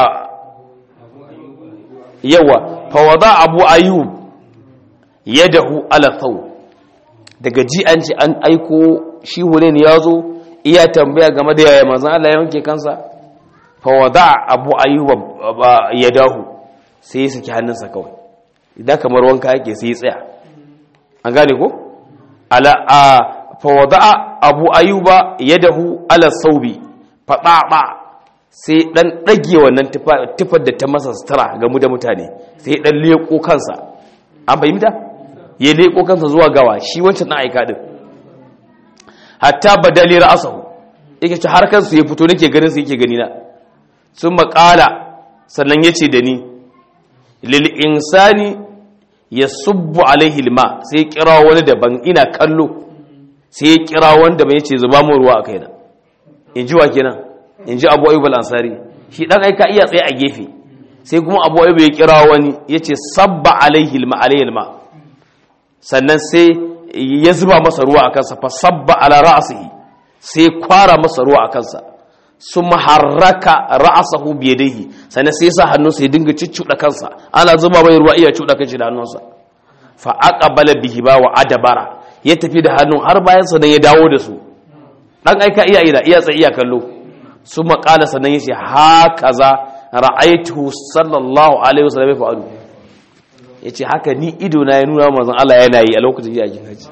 Speaker 1: yawa fawada abu ayyub yadahu ala thaw daga ji an ce an aiko shi hulen ya zo iya tambaya game da yaya manzon Allah ya wanke kansa fawada abu ayyub yadahu sai ya saki hannunsa kawai idan kamar wanka yake sai ya tsaya an gane ko ala a fawada abu ayyuba yadahu ala saubi fadaba sai dan dage wannan tufar da ta masa sutura ga mu da mutane sai dan leko kansa an fahimta ya leko kansa zuwa gawa shi wancan na aika din hatta badali ra'sahu yake ci har kansu ya fito nake ganin su yake gani na sun maƙala sannan yace da ni lil insani yasubbu alaihi alma sai kira wani daban ina kallo sai ya kira wanda bai yace zuba mu ruwa a kaina in ji wa kenan in ji abu ayyub al-ansari shi dan aika iya tsaye a gefe sai kuma abu ayyub ya kira wani yace sabba alaihi alma alaihi alma sannan sai ya zuba masa ruwa a kansa fa sabba ala ra'sihi sai kwara masa ruwa a kansa sun maharraka ra'asahu biyadihi sannan sai sa hannunsa ya dinga ciccuda kansa ana zuba mai ruwa iya cuda kanshi da hannunsa fa aqbala bihi ba wa adabara ya tafi da hannun har bayan sa ya dawo da su dan aika iya ida iya tsaye iya kallo su maƙala sannan yace hakaza ra'aytuhu sallallahu alaihi wasallam ya fa'alu yace haka ni ido na ya nuna manzon Allah yana yi a lokacin yakin haji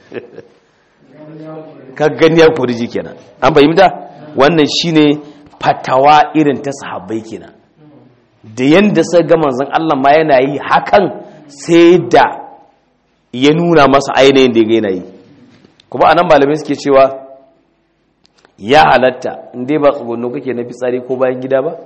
Speaker 1: ka gani ya kuriji kenan an fahimta wannan shine fatawa irin ta sahabbai kenan da yanda sai ga manzon Allah ma yana yi hakan sai da ya nuna masa ainihin da yana yi kuma anan malamai suke cewa ya halatta inda ba tsugunno kake na fitsari ko bayan gida ba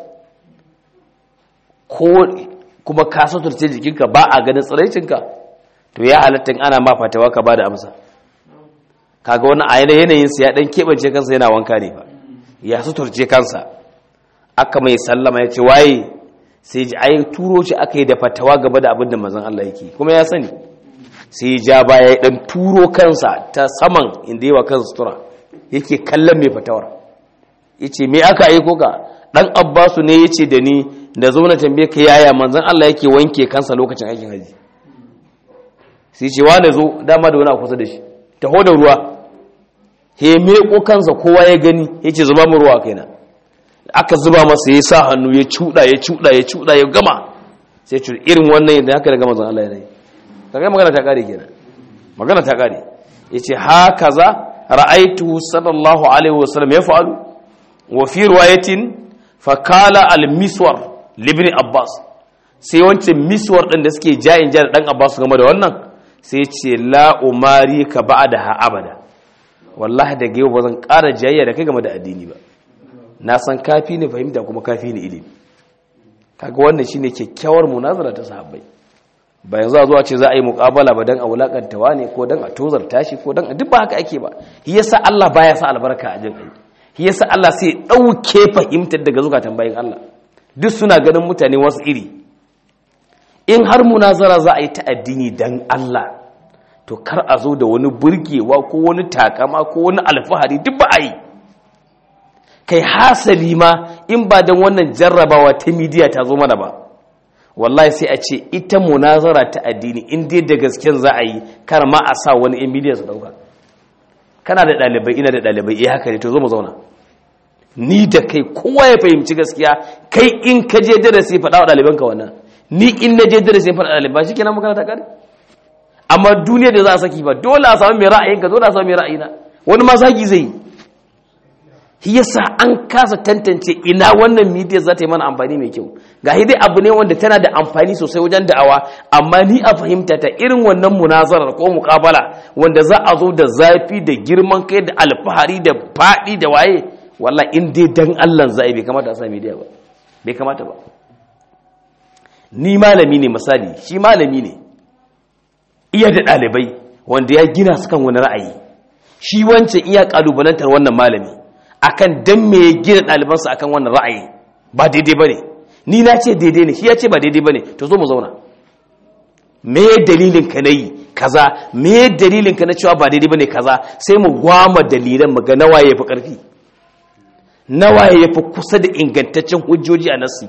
Speaker 1: ko kuma ka suturce jikinka ba a ganin tsiraicinka to ya halatta ana ma fatawa ka ba da amsa kaga wani a yanayinsa ya dan keɓance kansa yana wanka ne ba ya suturce kansa aka mai sallama ya ce waye sai ji ai turo shi aka yi da fatawa gaba da abin da mazan Allah yake kuma ya sani sai ja baya ya dan turo kansa ta saman inda yawa kansa sutura yake kallon mai fatawar yace me aka yi koka dan abbasu ne yace da ni da zo na tambaye ka yaya manzon Allah yake wanke kansa lokacin aikin haji sai ce wa da zo dama da wani a kusa da shi taho da ruwa he meko kansa kowa ya gani yace zuba mu ruwa kaina aka zuba masa ya sa hannu ya cuda ya cuda ya cuda ya gama sai ce irin wannan yadda haka daga manzon Allah ya yi kaga magana ta kare kenan magana ta kare yace hakaza ra'aitu sallallahu alaihi wasallam yaf'alu wa fi riwayatin fakala al-miswar libni abbas sai wancan miswar din da suke jayin jar dan abbas game da wannan sai ce la umari ka ba'da ha abada wallahi da yau bazan ƙara jayayya da kai game da addini ba na san kafi ne fahimta kuma kafi ne ilimi kaga wannan shine kyakkyawar munazara ta sahabbai ba yanzu a zuwa ce za a yi muƙabala ba dan a wulakantawa ne ko dan a tozarta shi ko dan duk ba haka ake ba shi yasa Allah baya sa albarka a jin aiki shi yasa Allah sai ɗauke fahimtar daga zukatan bayan Allah duk suna ganin mutane wasu iri in har munazara za a yi ta addini dan Allah to kar a zo da wani burgewa ko wani takama ko wani alfahari duk ba a yi kai hasali ma in ba dan wannan jarrabawa ta midiya ta zo mana ba wallahi sai a ce ita munazara ta addini in dai da gasken za a yi kar ma a sa wani in midiya su dauka kana da ɗalibai ina da ɗalibai iya haka ne to zo mu zauna ni da kai kowa ya fahimci gaskiya kai in ka je darasi faɗa wa ɗalibanka wannan ni in na je darasi faɗa ɗaliban shi kenan magana ta kare amma duniya da za a saki ba dole a samu mai ra'ayinka dole a samu mai ra'ayina wani ma zagi zai yi yasa an kasa tantance ina wannan media za ta yi mana amfani mai kyau ga dai abu ne wanda tana da amfani sosai wajen da'awa amma ni a fahimta ta irin wannan munazarar ko muƙabala wanda za a zo da zafi da girman kai da alfahari da faɗi da waye wallah in dai dan Allah za a bai kamata a sa media ba bai kamata ba ni malami ne misali shi malami ne iya da ɗalibai wanda ya gina su kan wani ra'ayi shi wancan iya ƙalubalantar wannan malami akan dan me ya gina ɗalibansa akan wannan ra'ayi ba daidai bane ni na ce daidai ne shi ya ce ba daidai bane to zo mu zauna me dalilin ka nayi kaza me dalilin ka na cewa ba daidai bane kaza sai mu gwama dalilan mu ga nawa yafi karfi nawa yafi kusa da ingantaccen hujjoji a nasi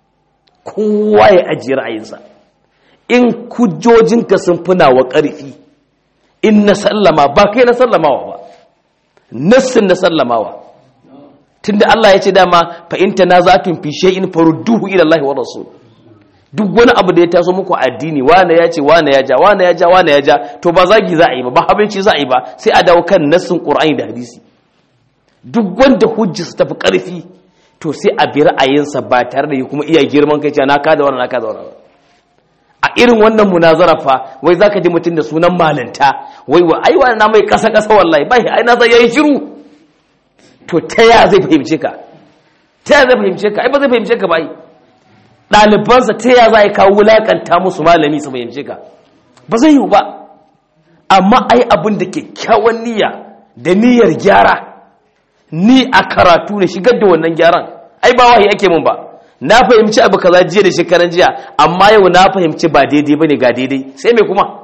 Speaker 1: kowa ya ajiye ra'ayinsa in hujjojinka sun fi nawa karfi in na sallama ba kai na sallamawa ba nassin na sallamawa tunda Allah ya ce dama fa in tanazatun fi shay'in farudduhu ila Allah wa rasul duk wani abu da ya taso muku addini wane ya ce wane ya ja wane ya ja wane ya ja to ba zagi za a yi ba ba habinci za a yi ba sai a dawo kan nassin Qur'ani da hadisi duk wanda hujja su tafi karfi to sai a bi ra'ayinsa ba tare da kuma iya girman kai cewa na ka da wannan na ka da wannan a irin wannan munazara fa wai zaka ji mutum da sunan malanta wai wa ai wannan mai kasa kasa wallahi bai ai na sai yayi shiru to ta ya zai fahimce ka ta ya zai fahimce ka ai ba zai fahimce ka ba ai ɗalibansa ta ya za a kawo wulaƙanta musu malami su fahimce ka ba zai yiwu ba amma ai abin da kyakkyawan niyya da niyyar gyara ni a karatu ne shigar da wannan gyaran ai ba wahayi ake mun ba na fahimci abu kaza jiya da shekaran jiya amma yau na fahimci ba daidai bane ga daidai sai me kuma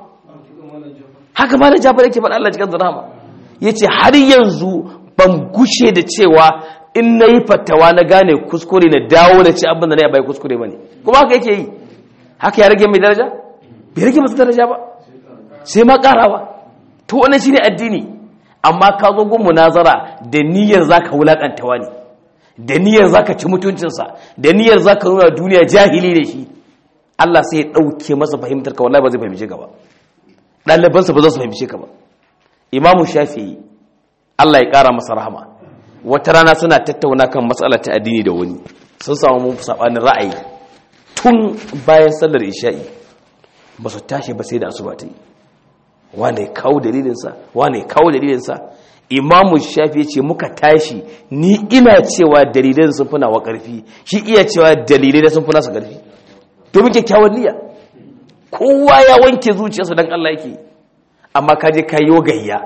Speaker 1: haka malam Jafar yake faɗa Allah cikin rahama yace har yanzu ban gushe da cewa in na yi fatawa na gane kuskure na dawo da ci abin da na yi bai kuskure ba ne kuma haka yake yi haka ya rage mai daraja bai rage masa daraja ba sai ma karawa to wannan shine addini amma ka zo gun munazara da niyyar zaka wulakanta wani da niyyar zaka ci mutuncinsa da niyyar zaka nuna duniya jahili da shi Allah sai ya dauke masa fahimtar ka wallahi ba zai fahimce ka ba ɗalibansa ba za su fahimce ka ba imamu shafi'i Allah ya ƙara masa rahama wata rana suna tattauna kan matsalar ta addini da wani sun samu mun sabanin ra'ayi tun bayan sallar isha'i ba su tashi ba sai da asuba ta yi wane kawo dalilinsa wane kawo dalilinsa imamu shafi ce muka tashi ni ina cewa dalilin sun fina wa ƙarfi shi iya cewa dalilai sun fina su ƙarfi domin kyakkyawan niyya kowa ya wanke zuciyarsa don Allah yake amma ka je ka yi gayya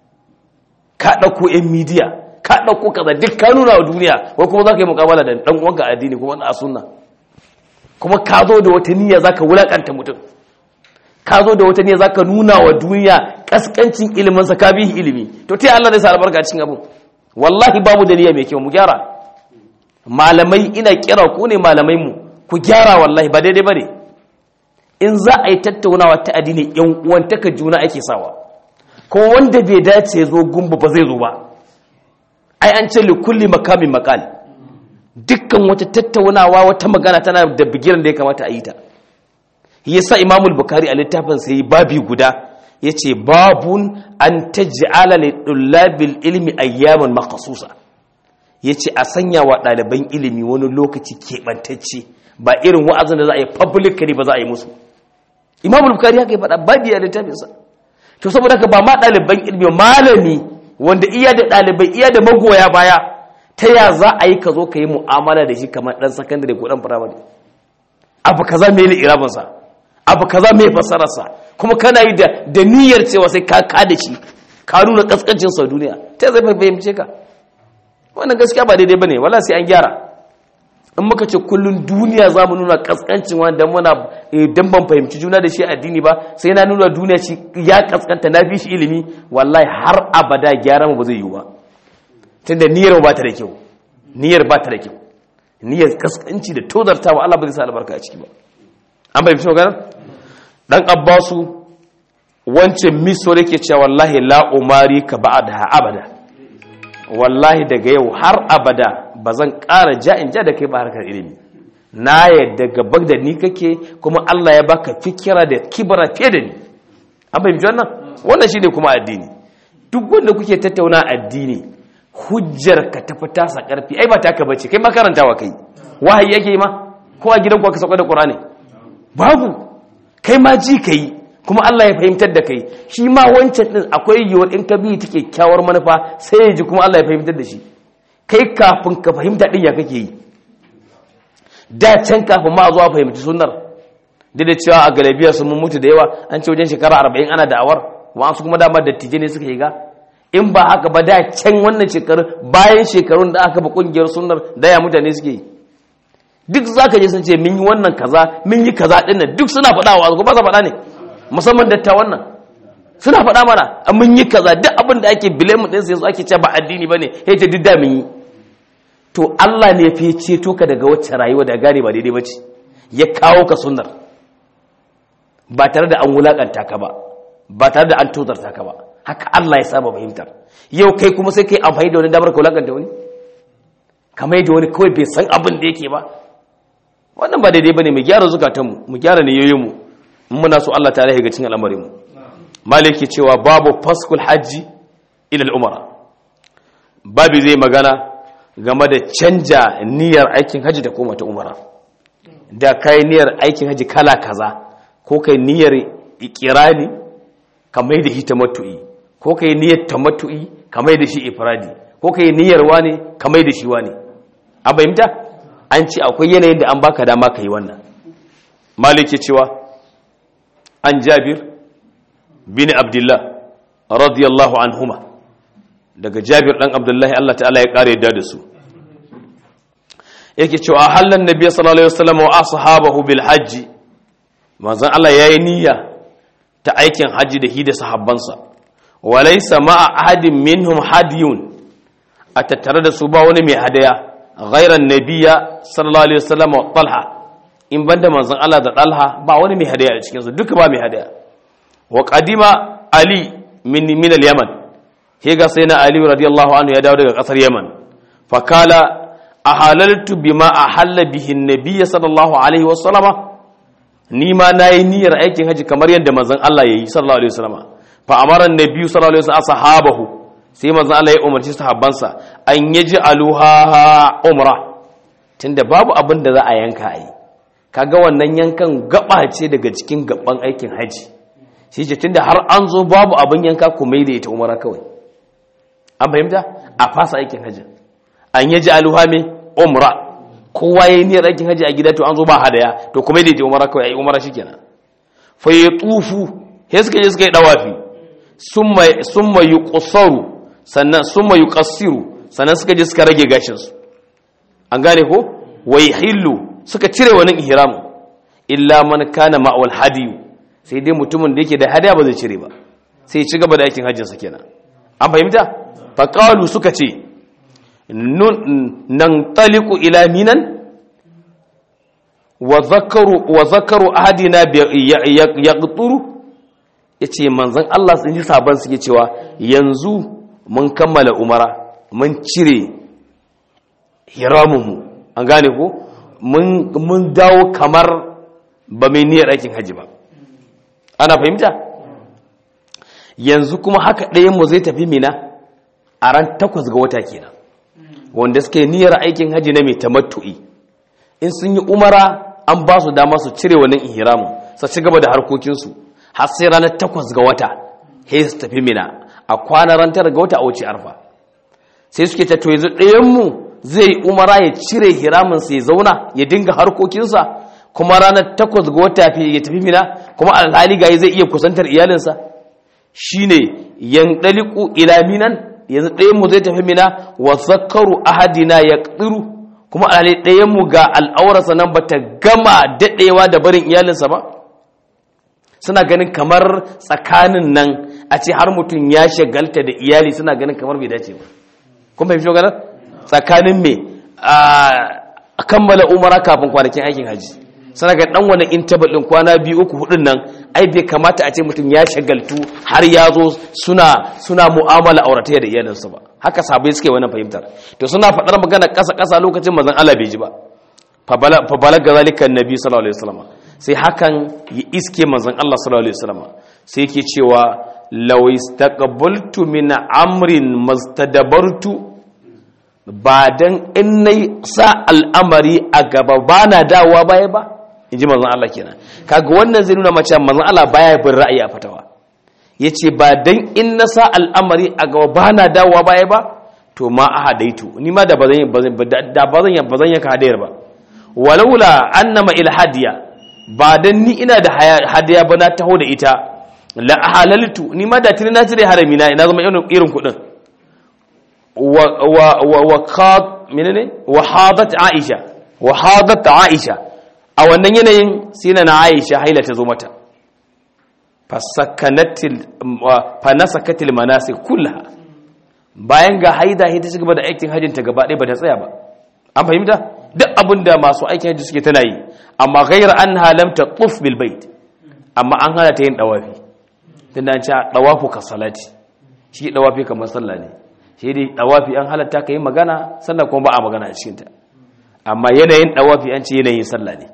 Speaker 1: ka ɗauko 'yan midiya ka ɗauko kaza duk ka nuna wa duniya wai kuma za ka yi mukabala da ɗan uwanka addini kuma na sunna kuma ka zo da wata niyya za ka wulaƙanta mutum ka zo da wata niyya za ka nuna wa duniya ƙasƙancin iliminsa ka bihi ilimi to ta Allah zai sa albarka cikin abin wallahi babu da niyya mai kyau mu gyara malamai ina kira ku ne malamai mu ku gyara wallahi ba daidai bane in za a yi tattaunawa ta addini yan uwantaka juna ake sawa ko wanda bai dace zo gumba ba zai zo ba ai an ce likulli makamin makal dukkan wata tattaunawa wata magana tana da bigiran da ya kamata a yi ta yasa imamul bukari a littafin sai babi guda yace babun an taj'ala li dullabil ilmi ayyaman makhsusa yace a sanya wa ɗaliban ilimi wani lokaci keɓantacce ba irin wa'azin da za a yi publicly ba za a yi musu imamul bukari haka ya faɗa babi a littafinsa to saboda haka ba ma ɗaliban ilmi malami wanda iya da ɗalibai iya da magoya baya ta ya za a yi ka zo ka yi mu'amala da shi kamar ɗan sakandare ko ɗan firamare abu kaza mai irabinsa abu kaza mai fasararsa kuma kana yi da niyyar cewa sai ka ka da shi ka nuna kaskancin sa duniya ta zai fahimce ka wannan gaskiya ba daidai bane wala sai an gyara in muka ce kullun duniya za mu nuna kaskancin wanda muna dan ban fahimci juna da shi addini ba sai na nuna duniya shi ya kaskanta na fi shi ilimi wallahi har abada gyara mu ba zai yiwu ba tunda niyyar ba ta da kyau niyyar ba ta da kyau niyyar kaskanci da tozartawa Allah ba zai sa albarka a ciki ba an bai fito ganin dan abbasu wancan miso yake cewa wallahi la umari ka ba'da abada wallahi daga yau har abada bazan ƙara ja'in ja da kai ba harkar ilimi na yadda gaban da ni kake kuma Allah ya baka fikira da kibara fiye da ni an bai wannan wannan shine kuma addini duk wanda kuke tattauna addini hujjar ka tafi tasa karfi ai ba taka bace kai makarantawa kai wahayi yake ma ko a gidan ku aka sauka da qur'ani babu kai ma ji kai kuma Allah ya fahimtar da kai shi ma wancan din akwai yiwuwar in ka bi ta kyakkyawar manufa sai ya ji kuma Allah ya fahimtar da shi kai kafin ka fahimta din ya kake yi da can kafin ma zuwa fahimci sunnar da da cewa a galabiya sun mun mutu da yawa an ce wajen shekara arba'in ana da'awar wa'ansu kuma dama dattijai ne suka yi ga in ba haka ba da can wannan shekaru bayan shekarun da aka ba kungiyar sunnar da ya mutane suke yi duk za ka je sun ce min yi wannan kaza min yi kaza ɗin nan duk suna faɗa wa ba sa faɗa ne musamman datta wannan suna faɗa mana a mun yi kaza duk abin da ake bilemu ɗin sai su ake ce ba addini ba ne ya ce duk da mun yi to Allah ne fi ceto ka daga wacce rayuwa da gane ba daidai ba ce ya kawo ka sunnar ba tare da an wulakanta ka ba ba tare da an tozarta ka ba haka Allah ya saba fahimtar yau kai kuma sai kai amfani da wani damar ka wulakanta wani kamar yadda wani kawai bai san abin da yake ba wannan ba daidai bane mu gyara zukatanmu mu gyara niyoyinmu muna so Allah ta'ala ya ga cikin al'amarin mu maliki cewa babu faskul hajji ila al'umara babu zai magana game da canja niyyar aikin haji da koma ta umara da kai niyyar aikin haji kala kaza ko kai niyyar ikirani kamar da shi tamattu'i ko kai niyyar tamattu'i kamar da shi ifradi ko kai niyyar wani kamar da shi wani an bayyanta an ce akwai yanayin da an baka dama ka yi wannan maliki cewa an jabir bin abdullah radiyallahu anhuma daga jabir dan abdullahi Allah ta'ala ya kare yadda da su yake cewa hallan nabi sallallahu alaihi wasallam wa ashabahu bil hajj manzon Allah yayi niyya ta aikin haji da hi da sahabbansa walaysa ma'a ahadin minhum hadiyun a tattare da su ba wani mai hadaya ghairan nabiyya sallallahu alaihi wasallam wa talha in banda manzon Allah da talha ba wani mai hadaya a cikin su duka ba mai hadaya wa qadima ali min min al-yaman he ga sai na ali radiyallahu anhu ya dawo daga kasar yaman fa kala ahalaltu bima ahalla bihi an-nabiy sallallahu alaihi wasallam ni ma nayi niyyar aikin haji kamar yadda manzon Allah yayi sallallahu alaihi wasallam fa amara an-nabiy sallallahu alaihi wasallam ashabahu sai manzon Allah ya umarci sahabbansa an yaji aluha umra tunda babu abin da za a yanka ai kaga wannan yankan gaba ce daga cikin gaban aikin haji shi ce tunda har an zo babu abin yanka ku mai da ita umara kawai an fahimta a fasa aikin haji an yaji aluha mai umra kowa yayi niyyar aikin haji a gida to an zo ba hadaya to kuma da ita umara kawai ai umara shikenan fa yatufu sai suka je suka yi dawafi summa summa yuqsaru sannan summa yuqassiru sannan suka je suka rage gashin su an gane ko wai hillu suka cire wani ihram illa man kana ma'wal hadiyu sai dai mutumin da yake da hadiya ba zai cire ba sai ci gaba da aikin hajjin sa kenan an fahimta fa qalu suka ce nan taliqu ila minan wa zakaru wa zakaru ahadina yaqturu yace manzon Allah sun ji saban suke cewa yanzu mun kammala umara mun cire hiramunmu an gane ko mun dawo kamar ba mai niyyar aikin haji ba ana fahimta yanzu kuma haka ɗayanmu zai tafi mina a ran takwas ga wata kenan wanda suka yi niyyar aikin haji na mai tamattu'i in sun yi umara an ba su dama su cire wannan ihramu su ci gaba da harkokinsu har sai ranar takwas ga wata sai su tafi mina a kwana ran tara ga wata a wuce arfa sai suke ta to yanzu ɗayanmu zai umara ya cire hiraminsa ya zauna ya dinga harkokinsa kuma ranar takwas ga wata ya tafi mina kuma alhali gayi zai iya kusantar iyalinsa shine yan daliku ila minan yanzu ɗayanmu zai tafi mina wa zakaru ahadina ya ƙiru kuma alhali ɗayanmu ga al'aurarsa nan ba ta gama daɗewa da barin iyalinsa ba suna ganin kamar tsakanin nan a ce har mutum ya shagalta da iyali suna ganin kamar bai dace ba kuma fahimci ganar tsakanin me a kammala umara kafin kwanakin aikin haji suna ga dan wani interval din kwana biyu uku hudun nan ai bai kamata a ce mutum ya shagaltu har ya zo suna suna mu'amala auratayya da iyalinsa ba haka sabai suke wannan fahimtar to suna faɗar magana ƙasa ƙasa lokacin mazan Allah bai ji ba fa balaga zalika annabi sallallahu alaihi wasallam sai hakan ya iske manzon Allah sallallahu alaihi wasallam sai yake cewa law istaqbaltu min amrin mastadabartu ba dan in nayi sa al'amari a gaba bana dawowa baya ba inji manzon Allah kenan kaga wannan zai nuna mace manzon Allah baya bin ra'ayi a fatawa yace ba dan in na sa al'amari a gaba bana dawowa baya ba to ma a hadaitu ni ma da bazan da bazan bazan yanka hadayar ba walaula annama ilhadiya ba dan ni ina da hadiya ba na taho da ita la halaltu ni ma da tuni na cire harami na ina zama irin kudin wa wa wa wa qad menene wa hadat aisha wa hadat aisha a wannan yanayin sai na aisha haila ta zo mata fasakanatil fa nasakatil manasik kullaha bayan ga haida ita ci gaba da aikin hajjin ta gaba ɗaya ba ta tsaya ba an fahimta duk abin da masu aikin hajji suke tana yi amma ghayr an halamta tuf bil bait amma an hana ta yin dawafi tunda an ce dawafu ka salati shi dawafi kamar sallah ne shi dai dawafi an halatta ka yi magana sallah kuma ba a magana a cikin ta amma yanayin dawafi an ce yanayin sallah ne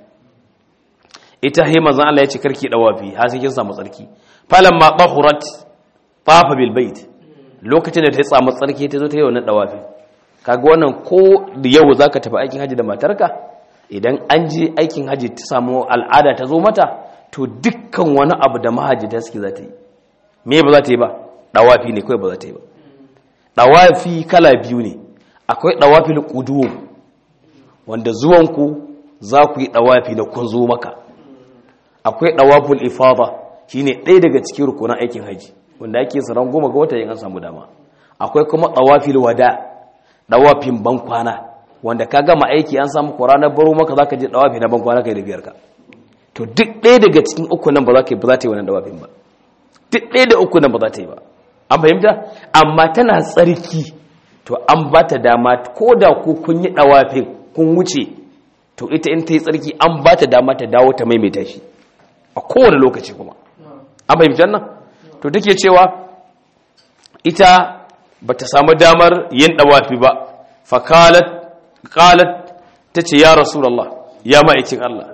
Speaker 1: ita he manzon Allah ya ce karki dawafi har sai kin samu tsarki falamma tahurat tafa bil bait lokacin da ta samu tsarki ta zo ta yi wannan dawafi kaga wannan ko yau zaka tafi aikin haji da matarka idan an je aikin haji ta samu al'ada ta zo mata to dukkan wani abu da mahajjata suke za ta yi me ba za ta yi ba dawafi ne kawai ba za ta yi ba dawafi kala biyu ne akwai dawafil qudum wanda zuwanku za ku yi dawafi da kun zo maka akwai dawaful ifada shine ɗaya daga cikin rukunan aikin haji wanda ake ran goma ga wata yin an samu dama akwai kuma dawafil wada dawafin bankwana wanda ka gama aiki an samu ranar baro maka zaka je dawafi na bankwana kai da biyar ka to duk ɗaya daga cikin uku nan ba za ka yi ba za ta yi wannan dawafin ba duk ɗaya da uku nan ba za ta yi ba an fahimta amma tana tsarki to an ba ta dama ko da ku kun yi dawafin kun wuce to ita in ta yi tsarki an ba ta dama ta dawo ta maimaita shi a kowane lokaci kuma an fahimci nan to take cewa ita ba ta samu damar yin dawafi ba fakalat qalat tace ya rasulullah ya ma'aikin Allah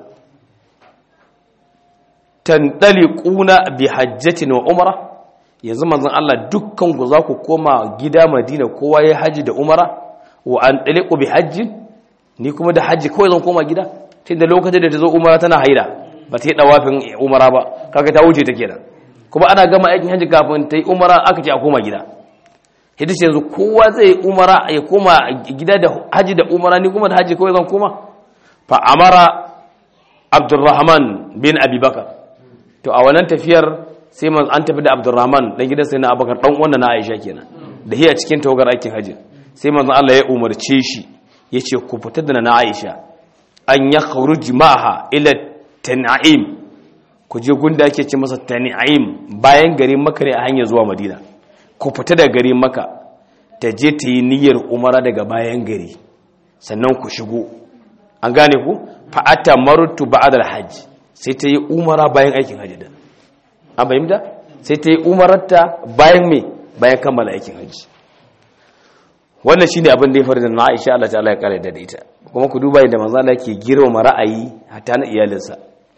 Speaker 1: tandaliquna bi hajjatin wa umra yanzu manzon Allah dukkan ku za ku koma gida Madina kowa ya haji da umara wa an daliqu bi hajjin ni kuma da haji kawai zan koma gida tunda lokacin da ta zo umara tana haila ba ta yi dawafin umara ba kaga ta wuce ta kenan kuma ana gama aikin haji kafin ta yi umara aka ce a koma gida hidis yanzu kowa zai umara ya koma gida da haji da umara ni kuma da haji kawai zan koma fa amara abdurrahman bin abubakar to a wannan tafiyar sai man an tafi da abdurrahman dan gidan sai na abubakar dan wannan na aisha kenan da hiya cikin tawagar aikin haji sai manzon Allah ya umarce shi yace ku fita da na aisha an ya kharuj ma'aha ila tan'im ku je gunda ake ce masa tan'im bayan garin makka ne a hanyar zuwa madina ku fita da gari maka ta je ta yi niyyar umara daga bayan gari sannan ku shigo an gane ku fa'ata marutu ba'adar hajji sai ta yi umara bayan aikin hajji da an fahimta sai ta yi umararta bayan me bayan kammala aikin hajji wannan shine abin da ya faru da na Aisha Allah ta'ala ya kare da ita kuma ku duba yadda manzo Allah yake girma ra'ayi hatta na iyalinsa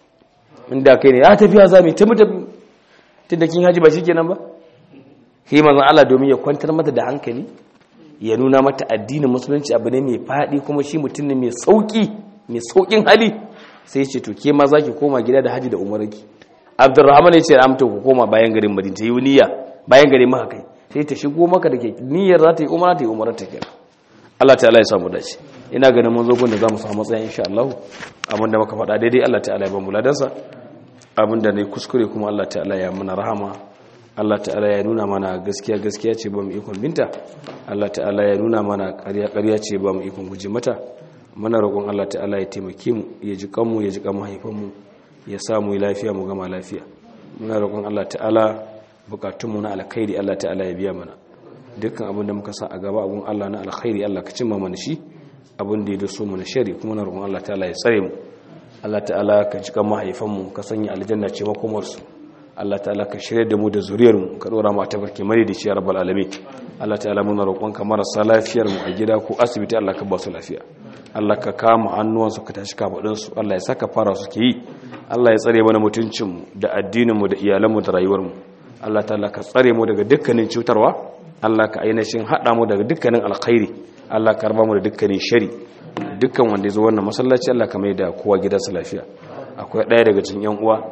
Speaker 1: inda kai ne ya tafiya zami ta mutum tunda kin haji ba shikenan ba sai manzon Allah domin ya kwantar mata da hankali ya nuna mata addinin musulunci abu ne mai faɗi kuma shi mutum ne mai sauki mai saukin hali sai ce to ke ma zaki koma gida da haji da umarki Abdurrahman ya ce amta ku koma bayan garin Madina ta yi niyya bayan garin maka kai sai ta shigo maka da ke niyyar za ta yi umara ta yi umarar ta kenan Allah ta'ala ya samu dace ina ganin mun zo gun da zamu samu matsayin insha Allah abinda muka faɗa daidai Allah ta'ala ya ba mu ladansa abinda ne kuskure kuma Allah ta'ala ya muna rahama Allah ta'ala ya nuna mana gaskiya gaskiya ce ba mu ikon binta Allah ta'ala ya nuna mana ƙarya ƙarya ce ba mu ikon guje mata muna roƙon Allah ta'ala ya taimake mu ya ji kanmu ya ji kan mahaifanmu ya sa mu lafiya mu gama lafiya muna roƙon Allah ta'ala bukatunmu na alkhairi Allah ta'ala ya biya mana dukkan abin da muka sa a gaba abun Allah na alkhairi Allah ka cimma mana shi abin da ya so mu na shari kuma na roƙon Allah ta'ala ya tsare mu Allah ta'ala ka ji kan mahaifanmu ka sanya aljanna ce makomarsu Allah ta'ala ka shirya da mu da zuriyarmu ka dora mu a tafarki mare da ciyar rabbal alamin Allah ta'ala muna roƙonka marasa lafiyar mu a gida ko asibiti Allah ka ba su lafiya Allah ka kama hannuwansu ka tashi kafadun su Allah ya saka fara su ke yi Allah ya tsare mana mutuncin mu da addinin mu da iyalan mu da rayuwar mu Allah ta'ala ka tsare mu daga dukkanin cutarwa Allah ka ainihin hada mu daga dukkanin alkhairi Allah ka raba mu da dukkanin shari dukkan wanda ya zo wannan masallaci Allah ka mai da kowa gidansa lafiya akwai ɗaya daga cikin yan uwa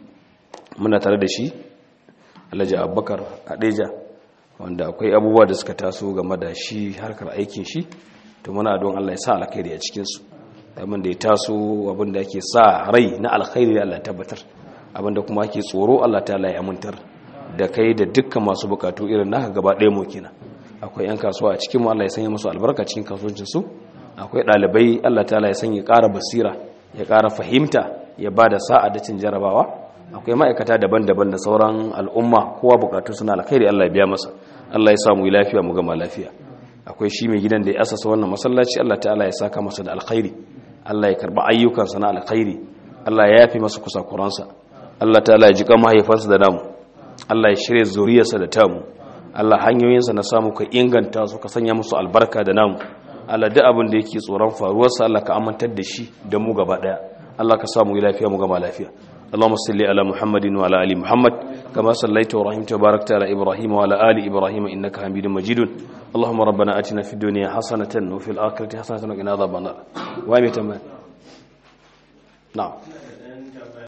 Speaker 1: muna tare da shi alhaji abubakar adeja wanda akwai abubuwa da suka taso game da shi harkar aikin shi to muna don allah ya sa alkhairi a cikinsu abin da ya taso abin da ake sa rai na alkhairi da allah tabbatar abin da kuma ake tsoro allah ta ya amintar da kai da dukkan masu bukatu irin naka gaba ɗaya mu kenan akwai yan kasuwa a cikin mu allah ya sanya musu albarka cikin kasuwancinsu akwai ɗalibai allah ta ya sanya ƙara basira ya ƙara fahimta ya ba da sa'a da cin jarabawa akwai ma'aikata daban-daban da sauran al'umma kowa bukatu suna alkhairi Allah ya biya masa Allah ya samu lafiya mu gama lafiya akwai shi mai gidan da ya asasa wannan masallaci Allah ta'ala ya saka masa da alkhairi Allah ya karba ayyukansa na alkhairi Allah ya yafi masa kusakuransa Allah ta'ala ya jika mahaifansa da namu Allah ya shirya zuriyarsa da tamu Allah hanyoyinsa na samu ka inganta su ka sanya musu albarka da namu Allah duk abin da yake tsoron faruwarsa Allah ka amintar da shi da mu gaba daya Allah ka samu lafiya mu gama lafiya اللهم صل على محمد وعلى ال محمد كما صليت ورحمت وباركت على ابراهيم وعلى ال ابراهيم انك حميد مجيد اللهم ربنا اتنا في الدنيا حسنه وفي الاخره حسنه وقنا عذاب النار وامي تمام نعم